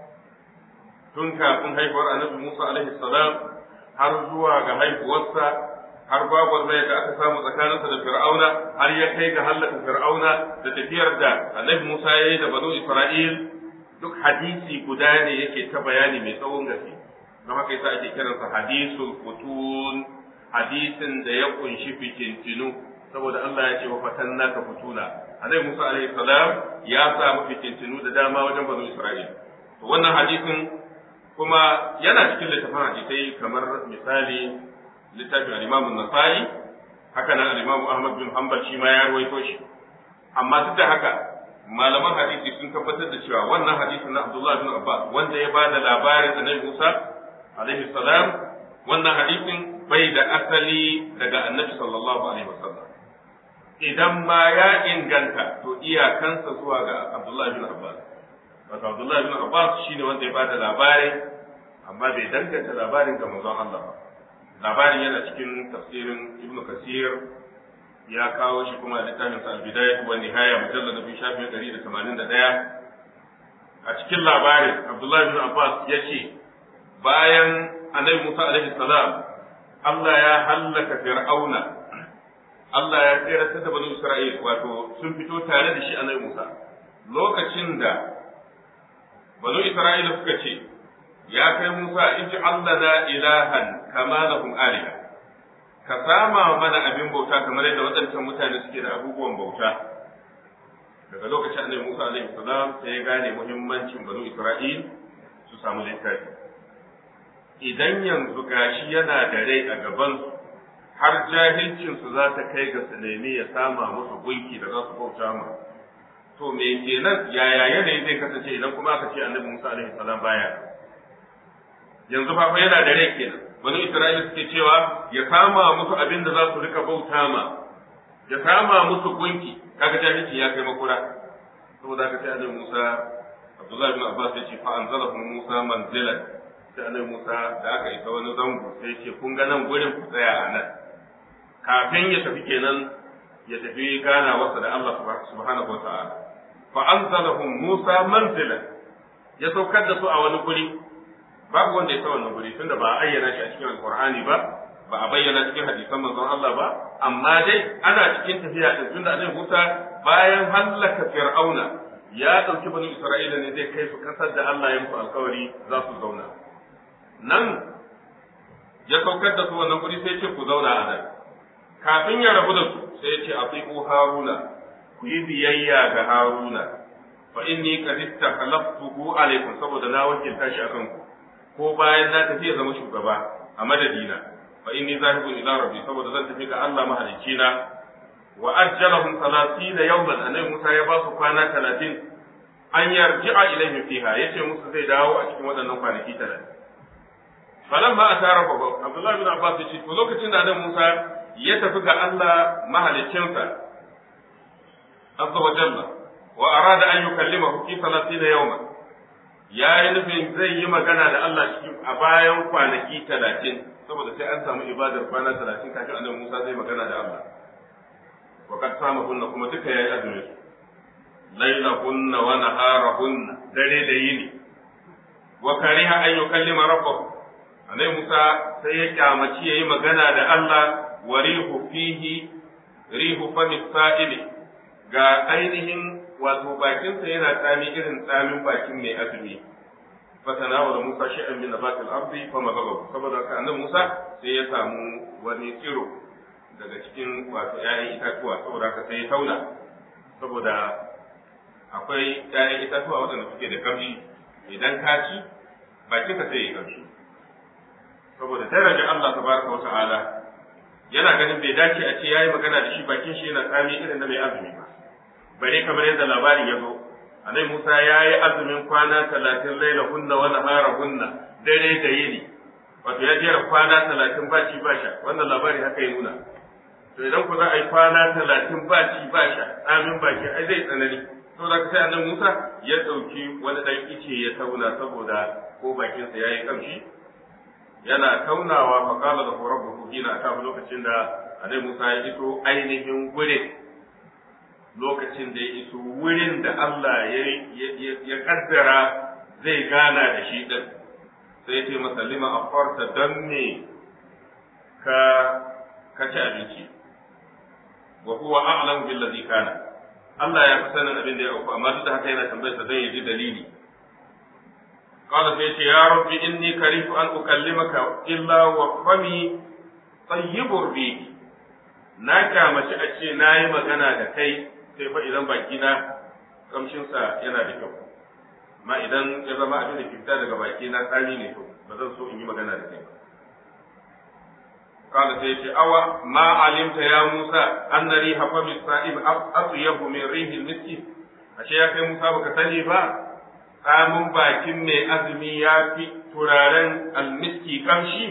tun kafin haihuwar annabi Musa alaihi salam har zuwa ga haihuwarsa har babu mai da aka samu tsakaninsa da Fir'auna har ya kai ga hallaka Fir'auna da tafiyar da annabi Musa ya yi da banu Isra'il duk hadisi guda ne yake ta bayani mai tsawon gaske don haka yasa ake kiransa hadisul futun hadisin da ya kunshi fitintinu saboda Allah ya ce wa fatanna ka futuna annabi Musa alaihi salam ya samu fitintinu da dama wajen banu Isra'il to wannan hadisin kuma yana cikin littafin hadisai kamar misali littafin al-Imam an-Nasa'i haka nan al-Imam Ahmad bin Hanbal shi ma ya ruwaito shi amma duk da haka malaman hadisi sun tabbatar da cewa wannan hadisin na Abdullah bin Abbas wanda ya bada labarin annabi Musa alaihi salam wannan hadisin bai da asali daga annabi sallallahu alaihi wasallam idan ma ya inganta to iyakansa zuwa ga Abdullah bin Abbas wato Abdullah bin Abbas shine wanda ya bada labarin amma bai danganta labarin ga manzon Allah ba labarin yana cikin tafsirin Ibn Kasir ya kawo shi kuma a littafin sa al-Bidayah wa Nihaya mujallad nabi shafi 181 a cikin labarin Abdullah bin Abbas ya ce bayan Annabi Musa alaihi salam Allah ya hallaka Fir'auna Allah ya tsere da bani Isra'il wato sun fito tare da shi Annabi Musa lokacin da bani Isra'ila suka ce ya kai Musa iji allana ilahan kama lahum aliha ka sama mana abin bauta kamar yadda waɗancan mutane suke da abubuwan bauta daga lokacin annabi Musa alaihi salam sai ya gane muhimmancin banu Isra'il su samu littafi idan yanzu gashi yana da rai a gaban su har jahilcin su za ta kai ga su nemi ya sama musu gunki da za su bauta ma to me kenan yaya yanayi zai kasance idan kuma aka ce annabi Musa alaihi salam baya yanzu fa yana da rai kenan wani Isra'ila suke cewa ya kama musu abin da za su rika bauta ma ya kama musu gunki kaga jahilci ya kai makura saboda haka sai annabi Musa Abdullah bin Abbas ya ce fa anzalahu Musa manzilan sai annabi Musa da aka isa wani zango sai ya ce kun ga nan gurin ku tsaya a nan kafin ya tafi kenan ya tafi gana wasa da Allah subhanahu wa ta'ala fa anzalahu Musa manzilan ya saukar da su a wani guri babu wanda ya sa wannan guri tunda ba a ayyana shi a cikin alqur'ani ba ba a bayyana cikin hadisan manzon Allah ba amma dai ana cikin tafiya din tunda annabi Musa bayan hallaka Fir'auna ya dauki bani Isra'ila ne zai kai su kasar da Allah ya musu alkawari za su zauna nan ya saukar da su wannan guri sai ce ku zauna a nan kafin ya rabu da su sai ya ce atiqu haruna ku yi biyayya ga haruna fa inni qad istakhlaftuhu alaykum saboda na wakilta shi akan ku ko bayan na tafi ya zama shugaba a madadina fa inni zahibun ila rabbi saboda zan tafi ga Allah mahalicci na wa ajjalahum 30 yawman annabi Musa ya ba su kwana 30 an yarji'a ilayhi fiha yace musu zai dawo a cikin waɗannan kwanaki 30 falan ba a tara ba Abdullah bin Abbas ya ce to lokacin da annabi Musa ya tafi ga Allah mahaliccinsa azza wa jalla wa arada an yukallimahu fi 30 yawman ya yi nufin zai yi magana da Allah cikin a bayan kwanaki talatin saboda sai an samu ibadar kwana talatin kafin annabi Musa zai magana da Allah wa kad sama kunna kuma duka yayi azumi su laila kunna wa nahara kunna dare da yini wa kariha an yukallima rabbahu annabi Musa sai ya kyamaci yayi magana da Allah wa rihu fihi rihu fami sa'ili ga ainihin wato bakinsa yana tsami irin tsamin bakin mai azumi fatanawala Musa shay'an min nabatil ardi fa madagahu saboda haka annabi Musa sai ya samu wani tsiro daga cikin wato ƴaƴan itatuwa saboda haka sai ya tauna saboda akwai ƴaƴan itatuwa waɗanda suke da kamshi idan ka ci bakin ka sai ya kamshi saboda darajar Allah tabaraka wa ta'ala yana ganin bai dace a ce yayi magana da shi bakin shi yana tsami irin na mai azumi ba bare kamar yadda labarin ya zo annabi Musa yayi azumin kwana talatin laila hunna wa nahara hunna dare da yini wato ya jera kwana talatin ba ci ba sha wannan labari haka ya nuna to idan ku za a yi kwana talatin ba ci ba sha amin baki ai zai tsanani to da sai annabi Musa ya dauki wani dan ice ya tauna saboda ko bakinsa yayi kamshi yana taunawa fa qala lahu rabbuhu hina ata lokacin da annabi Musa ya iso ainihin gurin lokacin da ya iso wurin da Allah ya ya kaddara zai gana da shi din sai ya ce masa lima afarta dan me ka ka ci abinci wa huwa a'lam bil ladhi kana Allah ya fi sanin abin da ya auku amma duk da haka yana tambayar sa dan ya ji dalili قال سيتي يا رب إني كريت أن أكلمك إلا وفمي طيب الريح na kyamaci a ce na yi magana da kai sai fa idan bakina kamshinsa yana da kyau amma idan ya zama abin da ke fita daga baki na tsari ne to ba zan so in yi magana da kai ba قال سيتي أوى ما علمت يا موسى أن ريح فم الصائم أطيب من ريح المسك أشياء يا موسى بك سني tsamin bakin mai azumi ya fi turaren almiski kamshi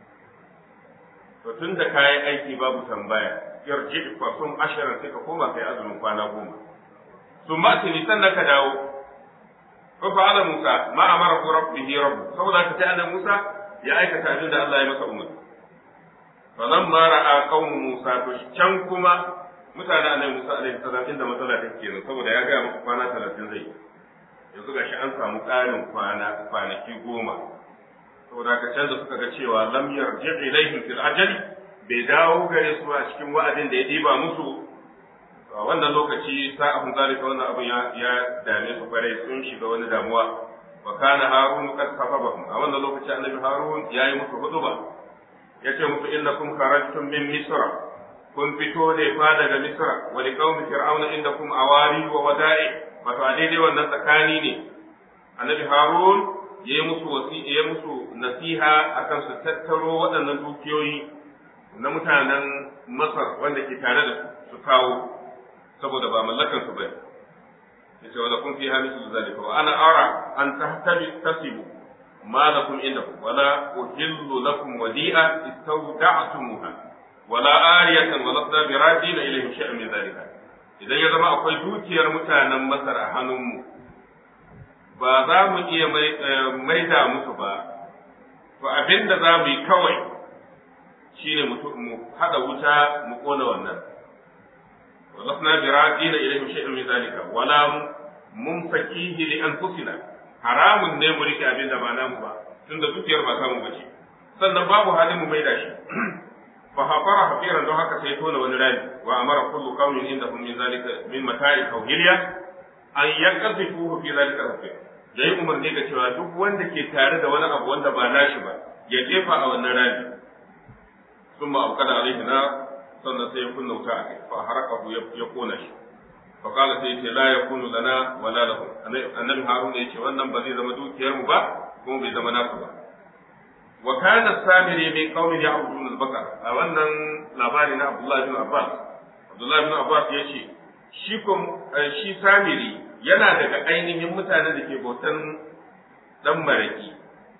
to tun da kayan aiki babu tambaya yarji fa sun ashirin sai ka koma kai azumin kwana goma sun ma tuni sannan ka dawo fa fa'ala Musa ma amara ku rabbihi rabbu saboda ka ta annabi Musa ya aikata abin da Allah ya masa umarni fa nan ma ra'a qaumu Musa to can kuma mutanen annabi Musa alaihi salam inda matsala take kenan saboda ya ga muku kwana 30 zai yanzu ga shi an samu ƙarin kwana kwanaki goma saboda ka canza suka ga cewa lam yarji ilaihim fil ajali bai dawo gare su a cikin wa'adin da ya diba musu a wannan lokaci sa'ahun zalika wannan abin ya ya dame su kwarai sun shiga wani damuwa wa kana harun qad kafabahum a wannan lokaci annabi harun yayi musu huduba yace musu innakum kharajtum min misra kun fito ne fa daga misra wa liqaumi fir'auna indakum awari wa wada'i wato a daidai wannan tsakani ne annabi harun ya yi musu wasi ya musu nasiha akan su tattaro waɗannan dukiyoyi na mutanen masar wanda ke tare da su kawo saboda ba mallakan su bane yace wala kun fi hamisu zalika wa ana ara an tahtabi tasibu ma lakum indakum wala uhillu lakum wadi'a istawda'tumuha wala ariyatan wala sabiradina ilayhim shay'an min zalika idan ya zama akwai dukiyar mutanen Masar a hannunmu ba za mu iya maida musu ba to abin da za mu yi kawai shine mu haɗa wuta mu ƙona wannan walasna bi radina ilayhim shay'un min zalika wala mumsakihi li anfusina haramun ne mu rike abin da ba namu ba tunda dukiyar ba samu bace sannan babu halin mu maida shi فحفر حفيرا don haka sai tona wani rami wa amara kullu qaumin indahum min zalika min mata'i tawhiliya an yaqdhifuhu fi zalika al-hafir yayi umarni ga cewa duk wanda ke tare da wani abu wanda ba nashi ba ya jefa a wannan rami summa abqada alaihi na sannan sai ya kunna wuta a kai fa haraqahu ya kona shi fa qala sai ce la yakunu lana wala lahum annabi harun ya ce wannan ba zai zama dukiyar mu ba kuma bai zama nasu ba wa kana samiri min qaumin ya'budun al-baqar a wannan labari na Abdullah bin Abbas Abdullah bin Abbas ya ce shi kom shi samiri yana daga ainihin mutanen da ke bautan dan maraki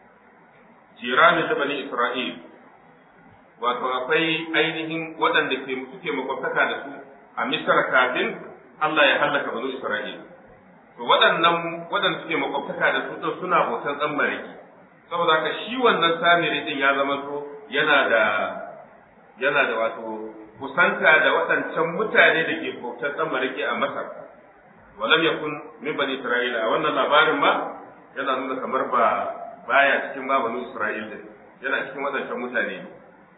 jirani da bani Isra'il wato akwai ainihin waɗanda ke suke makwabtaka da su a Misra kafin Allah ya hallaka bani Isra'il to waɗannan waɗanda suke makwabtaka da su suna bautan dan maraki saboda haka shi wannan samiri din ya zama to yana da yana da wato kusanta da waɗancan mutane da ke bautar ɗan mariki a Masar walam yakun min bani Isra'ila a wannan labarin ma yana nuna kamar ba baya cikin ba bani Isra'il din yana cikin waɗancan mutane ne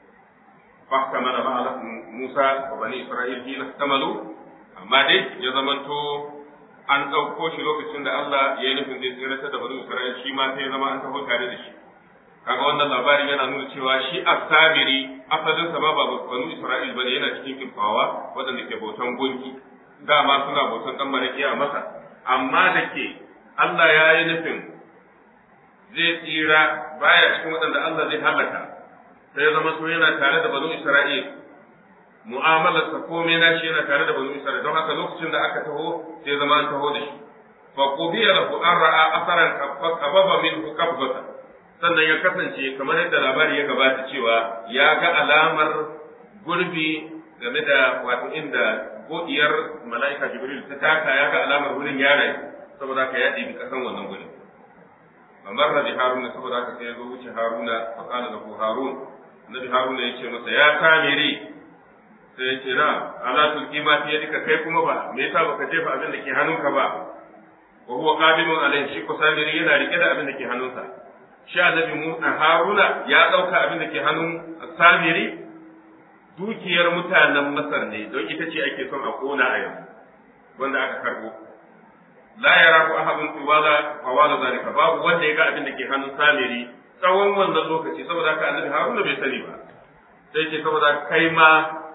fa kamala ma Musa wa bani Isra'il hina kamalu amma dai ya zamanto an ɗauko shi lokacin da Allah ya yi nufin zai tsiratar da bani Isra'il shi ma sai ya zama an taho tare da shi kaga wannan labarin yana nuna cewa shi as-samiri asalin sa ba banu Isra'il bane yana cikin kifawa waɗanda ke bautan gunki dama suna bautan dan maraki a masa amma da ke Allah ya yi nufin zai tsira baya cikin waɗanda Allah zai halaka sai zama so yana tare da banu Isra'il mu'amalarsa komai na shi yana tare da banu Isra'il don haka lokacin da aka taho sai zama an taho da shi fa qubiya lahu an ra'a asaran qababa minhu qabdata sannan ya kasance kamar yadda labari ya gabata cewa ya ga alamar gurbi game da wato inda godiyar mala'ika Jibril ta taka ya ga alamar wurin yare saboda haka ya ɗibi kasan wannan gurin famar da haruna saboda haka sai ya zo wuce haruna fa kana lahu harun nabi haruna ya ce masa ya samiri sai ya ce na ala tulki ma fiye duka kai kuma ba me yasa baka jefa abin da ke hannunka ba wa huwa qabimun alayhi shi ko samiri yana rike da abin da ke hannunsa shi annabi mu haruna ya dauka abin da ke hannun samiri dukiyar mutanen masar ne don ita ce ake son a kona a yanzu wanda aka karbo la yara ku ahadun tuwala fawala zalika babu wanda ya ga abin da ke hannun samiri tsawon wannan lokaci saboda haka annabi haruna bai sani ba sai ce saboda kai ma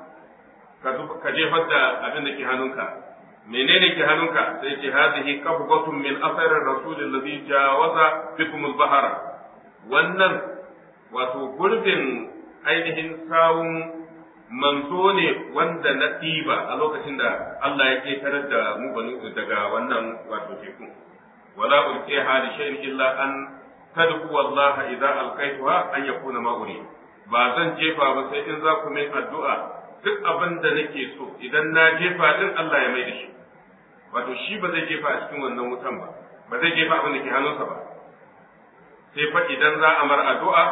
ka jefar da abin da ke hannunka menene ke hannunka sai ce hadhihi qabdatun min athar ar-rasul alladhi jawaza bikum al-bahra wannan wato gurbin ainihin sawun manzo ne wanda na ɗiba a lokacin da Allah ya ƙetarar da mu banu daga wannan wato teku wala ulqiha li shay'in illa an tadku Allah idza alqaituha an yakuna ma'uri ba zan jefa ba sai in za ku min addu'a duk abin da nake so idan na jefa din Allah ya mai da shi wato shi ba zai jefa a cikin wannan wutan ba ba zai jefa abin da ke hannunsa ba sai fa idan za a mar addu'a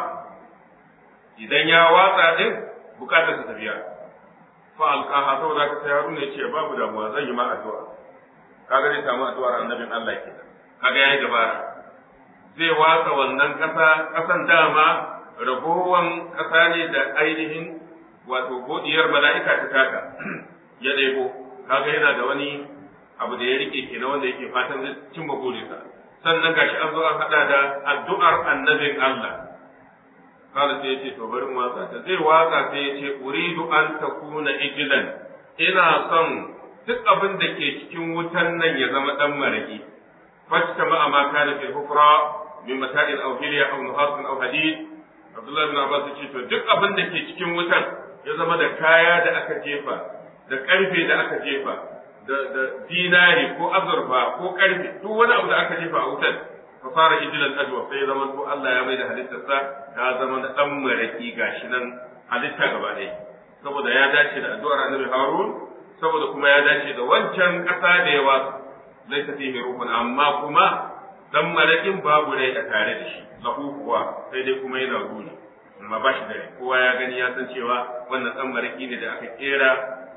idan ya watsa din bukatar ta tafiya fa alqaha saboda ka sai Haruna yace babu damuwa zan yi ma addu'a kaga zai samu addu'ar annabin Allah kenan kaga yayi dabara zai watsa wannan kasa kasan dama ragowan kasa ne da ainihin wato godiyar mala'ika ta taka ya ɗebo kaga yana da wani abu da ya rike kenan wanda yake fatan zai cimma burinsa sannan gashi an zo an hada da addu'ar annabin Allah kala sai yace to bari watsa ta zai watsa sai yace uridu an takuna ijlan ina son duk abin da ke cikin wutan nan ya zama dan maraki fasta ma ma kana fi hufra min mata'il aw hilya aw nuhas aw hadid Abdullah ibn Abbas yace to duk abin da ke cikin wutan ya zama da kaya da aka jefa da karfe da aka jefa da da dinari ko azurfa ko karfe duk wani abu da aka jefa a wutan fasara ijilan ajwa sai zama to Allah ya mai da halittarsa ta zama da dan maraki gashi nan halitta gaba ɗaya saboda ya dace da addu'ar Annabi Harun saboda kuma ya dace da wancan ƙasa da ya wasu laisa fihi ruhun amma kuma dan marakin babu rai a tare da shi lahu kuwa sai dai kuma yana ruri amma ba shi da rai kowa ya gani ya san cewa wannan dan maraki ne da aka kera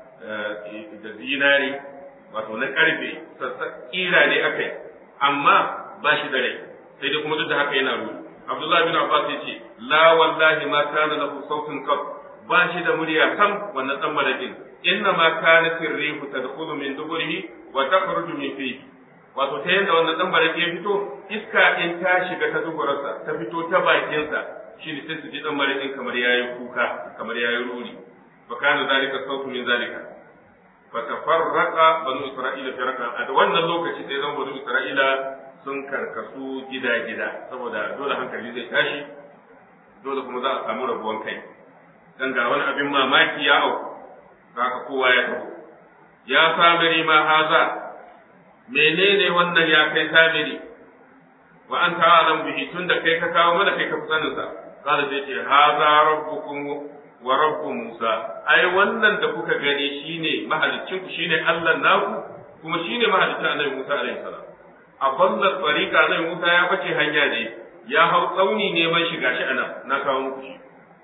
da zinari wato na karfe kira ne akai amma ba shi da rai sai dai kuma duk da haka yana ruri Abdullah bin Abbas ya ce la wallahi ma kana lahu sautun qab ba shi da murya sam wannan dan marakin inna ma kanat ar-rihu tadkhulu min duburihi wa takhruju min fihi wato ta yanda wannan dan barake ya fito iska in ta shiga ta duburarsa ta fito ta bakinsa shine sai su ji dan barakin kamar yayi kuka kamar yayi ruri fa kana zalika sautu min zalika fa tafarraqa banu isra'ila firqa a wannan lokaci sai zan banu isra'ila sun karkasu gida-gida saboda dole hankali zai tashi dole kuma za a samu rabuwan kai dan ga wani abin mamaki ya auku haka kowa ya taho ya samiri ma haza menene wannan ya kai samiri wa an ta'alam bihi tunda kai ka kawo mana kai ka fi sanin sa kada sai ce haza rabbukum wa rabbu Musa ai wannan da kuka gani shine mahaliccin ku shine Allah naku kuma shine mahaliccin Annabi Musa alaihi salam a ballar tsarika Annabi Musa ya bace hanya ne ya hau tsauni neman shiga shi anan na kawo muku shi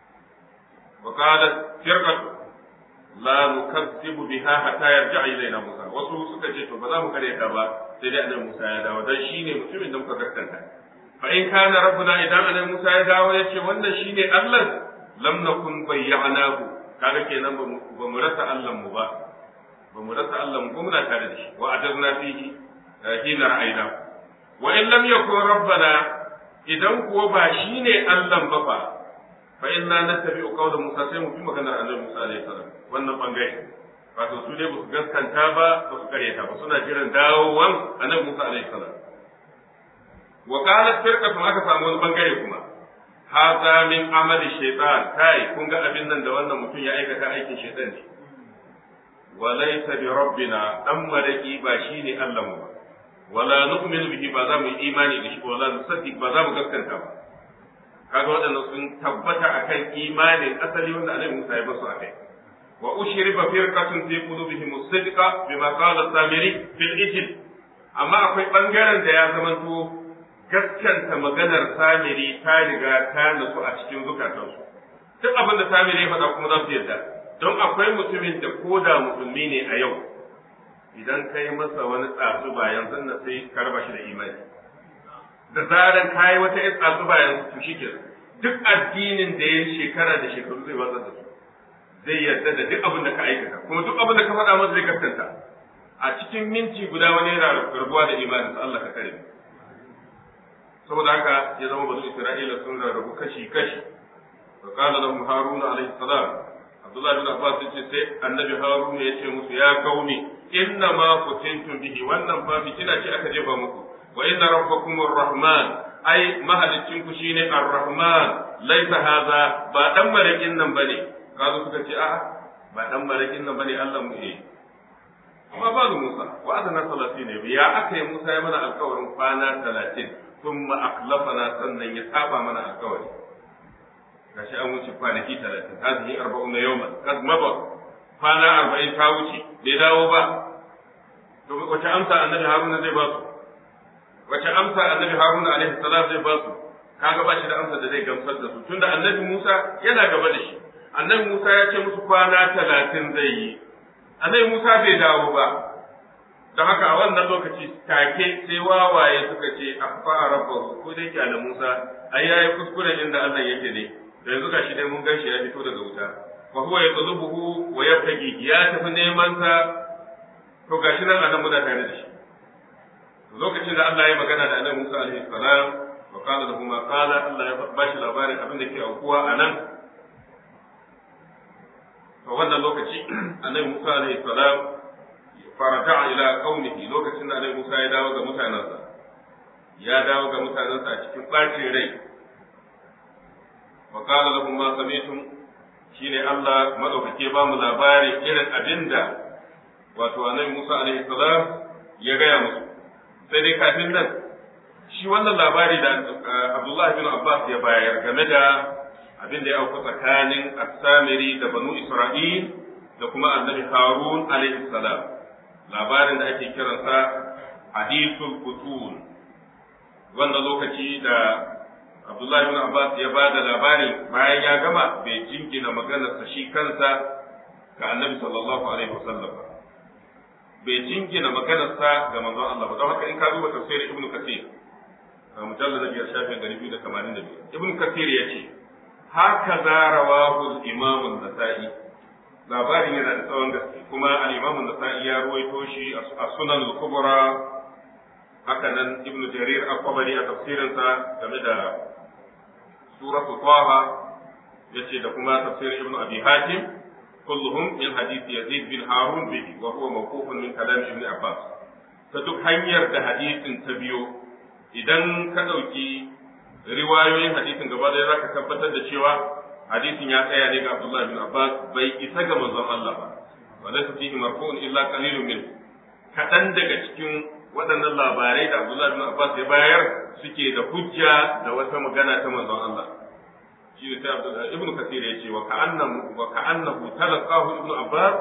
wa qalat firqatu la nukazzibu biha hatta yarja ilaina Musa wasu suka ce to ba za mu kare ta ba sai dai annabi Musa ya dawo dan shine mutumin da muka gaskanta fa in kana rabbuna idan annabi Musa ya dawo ya ce wannan shine Allah lam nakun bayyanahu kaga kenan ba mu rasa Allah mu ba ba mu rasa Allah mu muna tare da shi wa ajazna fihi hina ra'ayna wa in lam yakun rabbana idan kuwa ba shine Allah ba fa fa inna nattabi'u qawla Musa sai mu bi maganar Annabi Musa alaihi salam wannan bangare wato su dai ba su gaskanta ba ba su karyata ba suna jiran dawowan annabi Musa alaihi salam wa qalat firqatun aka samu wani bangare kuma hadha min amali shaytan kai kun ga abin nan da wannan mutum ya aikata aikin shaytan ne wa laysa bi rabbina dan maraki ba shine Allah mu ba wala nu'minu bihi ba za mu yi imani da shi wala nusaddiq ba za mu gaskanta ba kaga waɗannan sun tabbata akan imanin asali wanda Annabi Musa ya basu akai wa ushriba firqatun fi qulubihim as-sidqa bima qala samiri fil ijl amma akwai bangaren da ya zamanto gaskanta maganar samiri ta riga ta nutsu a cikin zukatansu duk abin da samiri ya faɗa kuma za su yarda don akwai mutumin da ko da musulmi ne a yau idan kai masa wani tsatsu bayan sannan sai ka raba shi da imani da zaran kayi wata yin tsatsu bayan su shi ke duk addinin da ya shekara da shekaru zai watsar da su zai yarda da duk abin da ka aikata kuma duk abin da ka faɗa masa zai gaskanta a cikin minti guda wani yana rabuwa da imanin Allah ka kare saboda haka ya zama bazu Isra'ila sun rarrabu kashi kashi wa qala lahum haruna alayhi salam Abdullah bin Abbas yace sai annabi Haruna ya ce musu ya kauni inna ma kutintum bihi wannan fa fitina ce aka jefa muku wa inna rabbakum arrahman ai mahalicin ku shine arrahman laisa haza ba dan marakin nan bane kazo suka ce a'a ba dan marakin nan bane Allah mu eh amma ba Musa wa adana salati ne ya aka yi Musa ya mana alƙawarin kwana 30 thumma aklafana sannan ya saba mana alƙawari gashi an wuce kwanaki 30 hazihi 40 yawman kad maba kwana 40 ta wuce bai dawo ba to wace amsa annabi Haruna zai ba su wace amsa annabi Haruna alaihi salam zai ba su kaga ba shi da amsa da zai gamsar da su tunda annabi Musa yana gaba da shi annabi Musa ya ce musu kwana talatin zai yi annabi Musa bai dawo ba don haka a wannan lokaci take sai wawaye suka ce afa rabbahu ko dai kyale Musa ai yayi kuskure inda Allah yake ne da yanzu gashi dai mun gashi ya fito daga wuta fa huwa yatlubuhu wa yabtagi ya tafi neman sa to gashi nan anan muna tare da shi lokacin da Allah ya magana da Annabi Musa alaihi salam wa qala lahu ma qala Allah ya bashi labarin abin da ke aukuwa anan to wannan lokaci Annabi Musa alaihi salam farata ila qaumihi lokacin da Annabi Musa ya dawo ga mutanansa ya dawo ga mutanansa a cikin bacin rai wa qala lahum ma sami'tum shine Allah madaukake ba mu labarin irin abinda wato Annabi Musa alaihi salam ya gaya musu sai dai kafin nan shi wannan labari da Abdullahi bin Abbas ya bayar game da abin da ya auku tsakanin As-Samiri da Banu Isra'il da kuma Annabi Harun alaihi salam labarin da ake kiransa hadithul qutun wannan lokaci da Abdullahi bin Abbas ya ba da labarin bayan ya gama bai jingina maganarsa shi kansa ga Annabi sallallahu alaihi wasallam ba bai jingina maganarsa ga manzon Allah ba don haka in ka duba tafsirin Ibn Kathir a mujallal na biyar shafin gari biyu da tamanin da biyar Ibn Kathir ya ce haka za rawahu al-Imam an-Nasa'i labarin yana da tsawon gaske kuma al-Imam an-Nasa'i ya ruwaito shi a Sunan al-Kubra haka nan Ibn Jarir al-Qabari a tafsirinsa game da suratu Taha yace da kuma tafsirin Ibn Abi Hatim كلهم من حديث يزيد بن هارون به وهو موقوف من كلام ابن عباس فدك hanyar da hadisin ta biyo idan ka ɗauki riwayoyin hadisin gaba ɗaya za ka tabbatar da cewa hadisin ya tsaya ne ga Abdullah bin Abbas bai isa ga manzon Allah ba wa laysa fihi marfu'un illa qalilun min kaɗan daga cikin waɗannan labarai da Abdullah bin Abbas ya bayar suke da hujja da wata magana ta manzon Allah shi ne sai ibnu kasir ya ce wa ka'annahu wa ka'annahu talaqahu ibnu abbas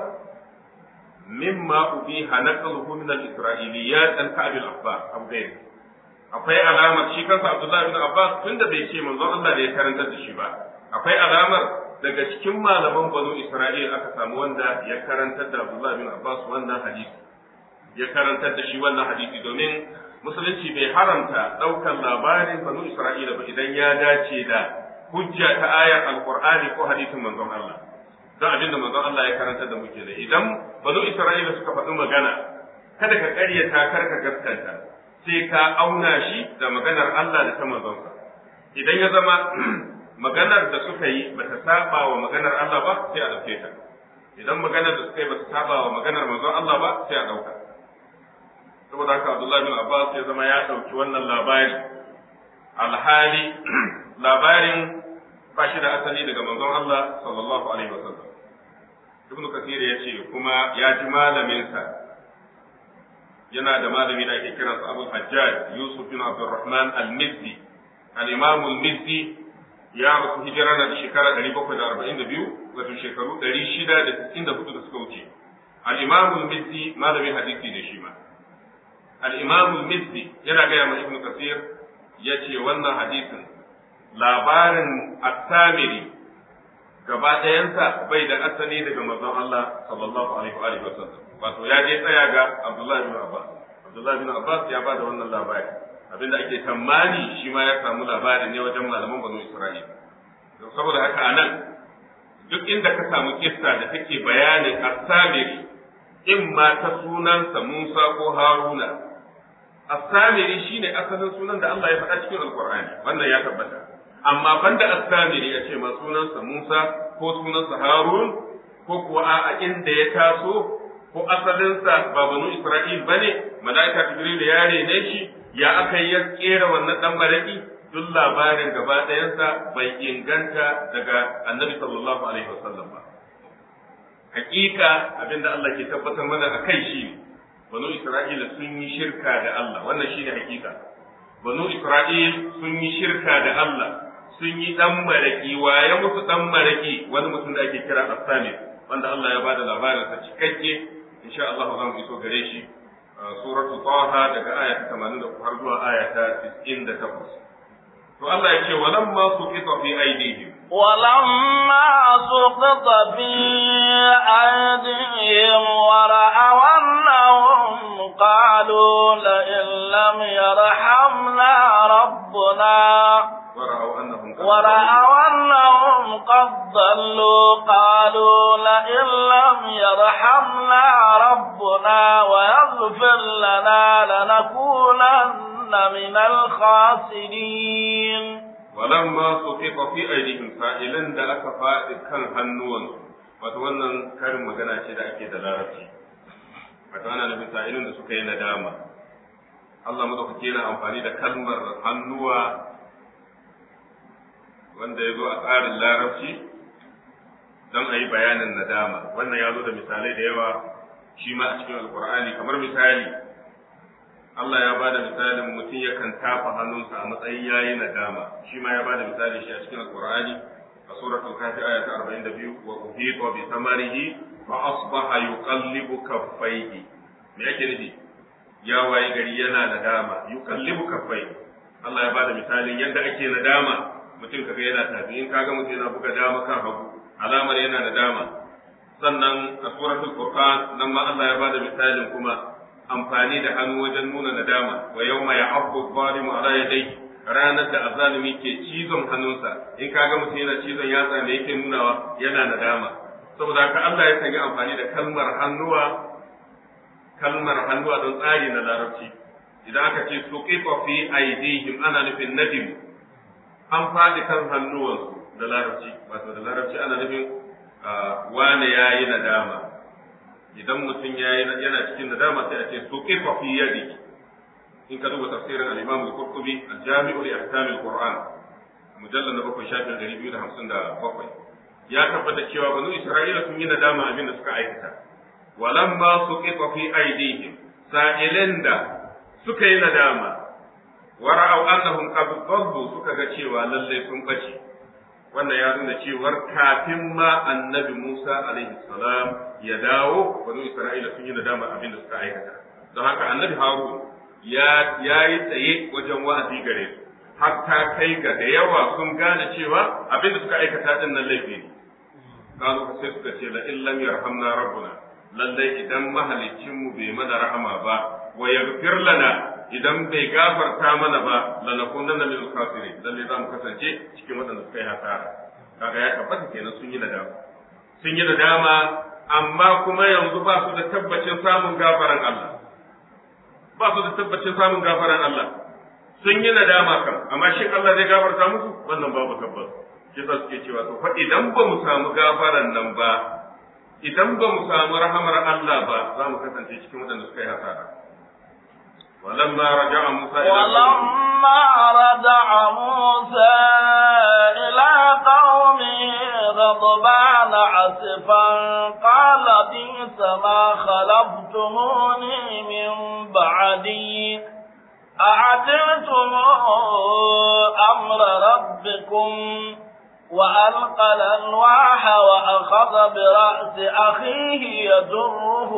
mimma ubiha naqluhu min al-isra'iliyat an ka'b al-abbas aw ghayr akwai alamar shi kansa abdullahi ibn abbas tunda bai ce manzon Allah da ya karanta da shi ba akwai alamar daga cikin malaman banu isra'il aka samu wanda ya karantar da abdullahi ibn abbas wannan hadisi ya karantar da shi wannan hadisi domin musulunci bai haramta daukan labarin banu isra'ila ba idan ya dace da hujja ta ayar alqur'ani ko hadisin manzon Allah don abin da manzon Allah ya karanta da muke da idan banu Isra'ila suka faɗi magana kada ka ƙaryata kar ka gaskanta sai ka auna shi da maganar Allah da ta manzonsa idan ya zama maganar da suka yi bata saba wa maganar Allah ba sai a dauke ta idan maganar da suka yi ba su saba wa maganar manzon Allah ba sai a ɗauka saboda haka Abdullahi bin Abbas ya zama ya ɗauki wannan labari alhali labarin ba shi da asali daga manzon Allah sallallahu alaihi wasallam Ibn Kathir ya ce kuma ya ji malaminsa yana da malami da ake kiransa Abu Hajjaj Yusuf bin Abdurrahman al-Mizzi al-Imam al-Mizzi ya rasu hijira na da shekara 742 wato shekaru 694 da suka wuce al-Imam al-Mizzi malamin hadisi da shi ma al-Imam al-Mizzi yana gaya ma Ibn Kathir yace wannan hadisin labarin at-Tamiri gaba ɗayansa bai da asali daga manzon Allah sallallahu alaihi wa sallam wato ya je tsaya ga Abdullah bin Abbas Abdullah bin Abbas ya bada wannan labari abinda ake tammani shi ma ya samu labari ne wajen malaman banu Isra'ila saboda haka anan duk inda ka samu kissa da take bayanin as-samiri in ma ta sunansa Musa ko Haruna as-samiri shine asalin sunan da Allah ya faɗa cikin Al-Qur'ani wannan ya tabbata amma banda as-samiri ya ce ma sunansa Musa ko sunansa Harun ko kuwa a inda ya taso ko asalinsa ba banu Isra'il bane malaika Jibril ya rene shi ya aka ya kera wannan dan maraki duk labarin gaba ɗayansa bai inganta daga Annabi sallallahu alaihi wasallam ba hakika abinda Allah ke tabbatar mana a kai shi banu Isra'ila sun yi shirka da Allah wannan shine hakika banu Isra'il sun yi shirka da Allah sun yi dan maraki waye musu dan maraki wani mutum da ake kira Asami wanda Allah ya bada labarin sa cikakke insha Allah za mu iso gare shi suratu Taha daga aya ta 83 har zuwa aya ta 98 to Allah ya ce walamma suqita fi aydihim ولما سقط في أيديهم ورأوا أنهم قالوا لئن لم يرحمنا ربنا ورأوا أنهم قد ورأوا أنهم قد ضلوا قالوا لئن لم يرحمنا ربنا ويغفر لنا لنكونن من الخاسرين walamma suqita fi aydihim sa'ilan da aka faɗi kan hannuwansu wato wannan karin magana ce da ake da larabci wato ana nufin sa'ilin da suka yi nadama Allah madaukake yana amfani da kalmar hannuwa wanda ya zo a tsarin larabci don a yi bayanin nadama wannan ya zo da misalai da yawa shi ma a cikin alkur'ani kamar misali Allah ya bada misalin mutum yakan tafa hannunsa a matsayin yayi nadama shi ma ya bada misali shi a cikin alkur'ani a suratul kafi aya ta 42 wa uhita bi samarihi fa asbaha yuqallibu kaffaihi me yake nufi ya waye gari yana nadama yuqallibu kaffaihi Allah ya bada misalin yadda ake nadama mutum kaga yana tafi in kaga mutum yana buga dama kan hagu alamar yana nadama sannan a suratul furqan nan ma Allah ya bada misalin kuma amfani da hannu wajen nuna nadama wa yawma ya'abbu zalimu ala yadayhi ranar da azalimi ke cizon hannunsa in kaga mutum yana cizon yatsa me yake nunawa yana nadama saboda haka Allah ya sanya amfani da kalmar hannuwa kalmar hannuwa don tsari na larabci idan aka ce suqifa fi aydihim ana nufin nadim an faɗi kan hannuwansu da larabci wato da larabci ana nufin wane yayi nadama idan mutum yana cikin nadama sai a ce suqifa fi yadihi in ka duba tafsirin al-Imam al-Qurtubi al-Jami'u li ahkam al-Qur'an mujallal na bakwai shafin ɗari biyu da hamsin da bakwai ya tabbata cewa banu Isra'ila sun yi nadama abin da suka aikata walamma suqifa fi aydihim sa'ilin da suka yi nadama wa ra'aw annahum qad dallu suka ga cewa lalle sun bace wannan ya nuna cewar kafin ma annabi Musa alaihi salam ya dawo banu Isra'ila sun yi nadama abin da suka aikata don haka annabi Harun ya yi tsaye wajen wa'azi gare su har ta kai ga da yawa sun gane cewa abin da suka aikata din nan laifi ne kazo sai suka ce la illam yarhamna rabbuna lallai idan mahalicin mu bai mana rahama ba wa yaghfir lana idan bai gafarta mana ba lanakunanna min al-khasirin lalle za mu kasance cikin waɗanda suka yi hasara kaga ya tabbata kenan sun yi nadama sun yi nadama amma kuma yanzu ba su da tabbacin samun gafaran Allah ba su da tabbacin samun gafaran Allah sun yi nadama kam amma shi Allah zai gafarta musu wannan babu tabbas shi sa suke cewa to fa idan ba mu samu gafaran nan ba idan ba mu samu rahamar Allah ba za mu kasance cikin waɗanda suka yi hasara ولما رجع موسى إلى ولما رجع موسى إلى قومه غضبان عسفا قال بئس ما خلفتموني من بعدي أعجلتم أمر ربكم وألقى الألواح وأخذ برأس أخيه يجره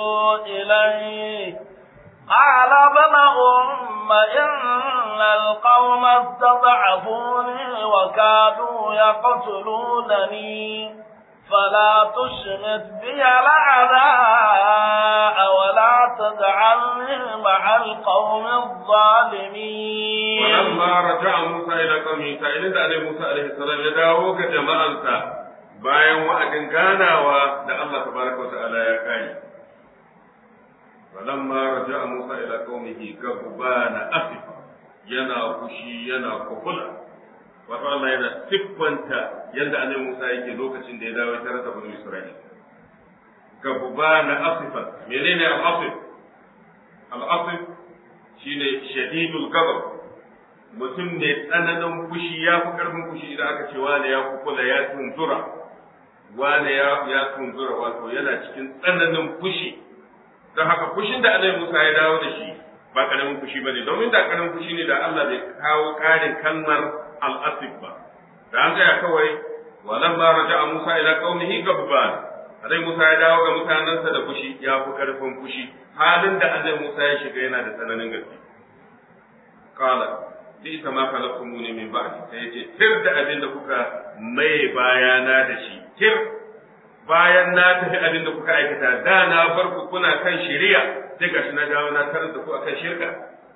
إليه قال ابن أم إن القوم استضعفوني وكادوا يقتلونني فلا تشمت بي الأعداء ولا تجعلني مع القوم الظالمين ولما رجع موسى إلى قومه سائلين عليه موسى عليه السلام يداwo ga jama'ansa bayan wa'adin ganawa da Allah tabaraka wa ta'ala ya kai falamma raja'a Musa ila qaumihi gabbana asifa yana fushi yana kufula wato Allah yana siffanta yadda annabi Musa yake lokacin da ya dawo tare da bani Isra'ila gabbana asifa menene al-asif al-asif shine shadidul ghadab mutum ne tsananin fushi ya fi karfin fushi idan aka ce wane ya kukula ya tunzura wane ya ya tunzura wato yana cikin tsananin fushi don haka fushin da Annabi Musa ya dawo da shi ba karamin fushi bane domin da karamin fushi ne da Allah bai kawo karin kalmar al-asif ba da an tsaya kawai walamma raja'a Musa ila qaumihi gabban Annabi Musa ya dawo ga mutanensa da fushi ya fi karfin fushi halin da Annabi Musa ya shiga yana da tsananin gaske qala bi ita ma khalaqtumuni min ba'di sai yace tir da abin da kuka mai bayana da shi tir bayan na tafi abin da kuka aikata da na bar ku kuna kan shari'a sai gashi na dawo na tarar da ku akan shirka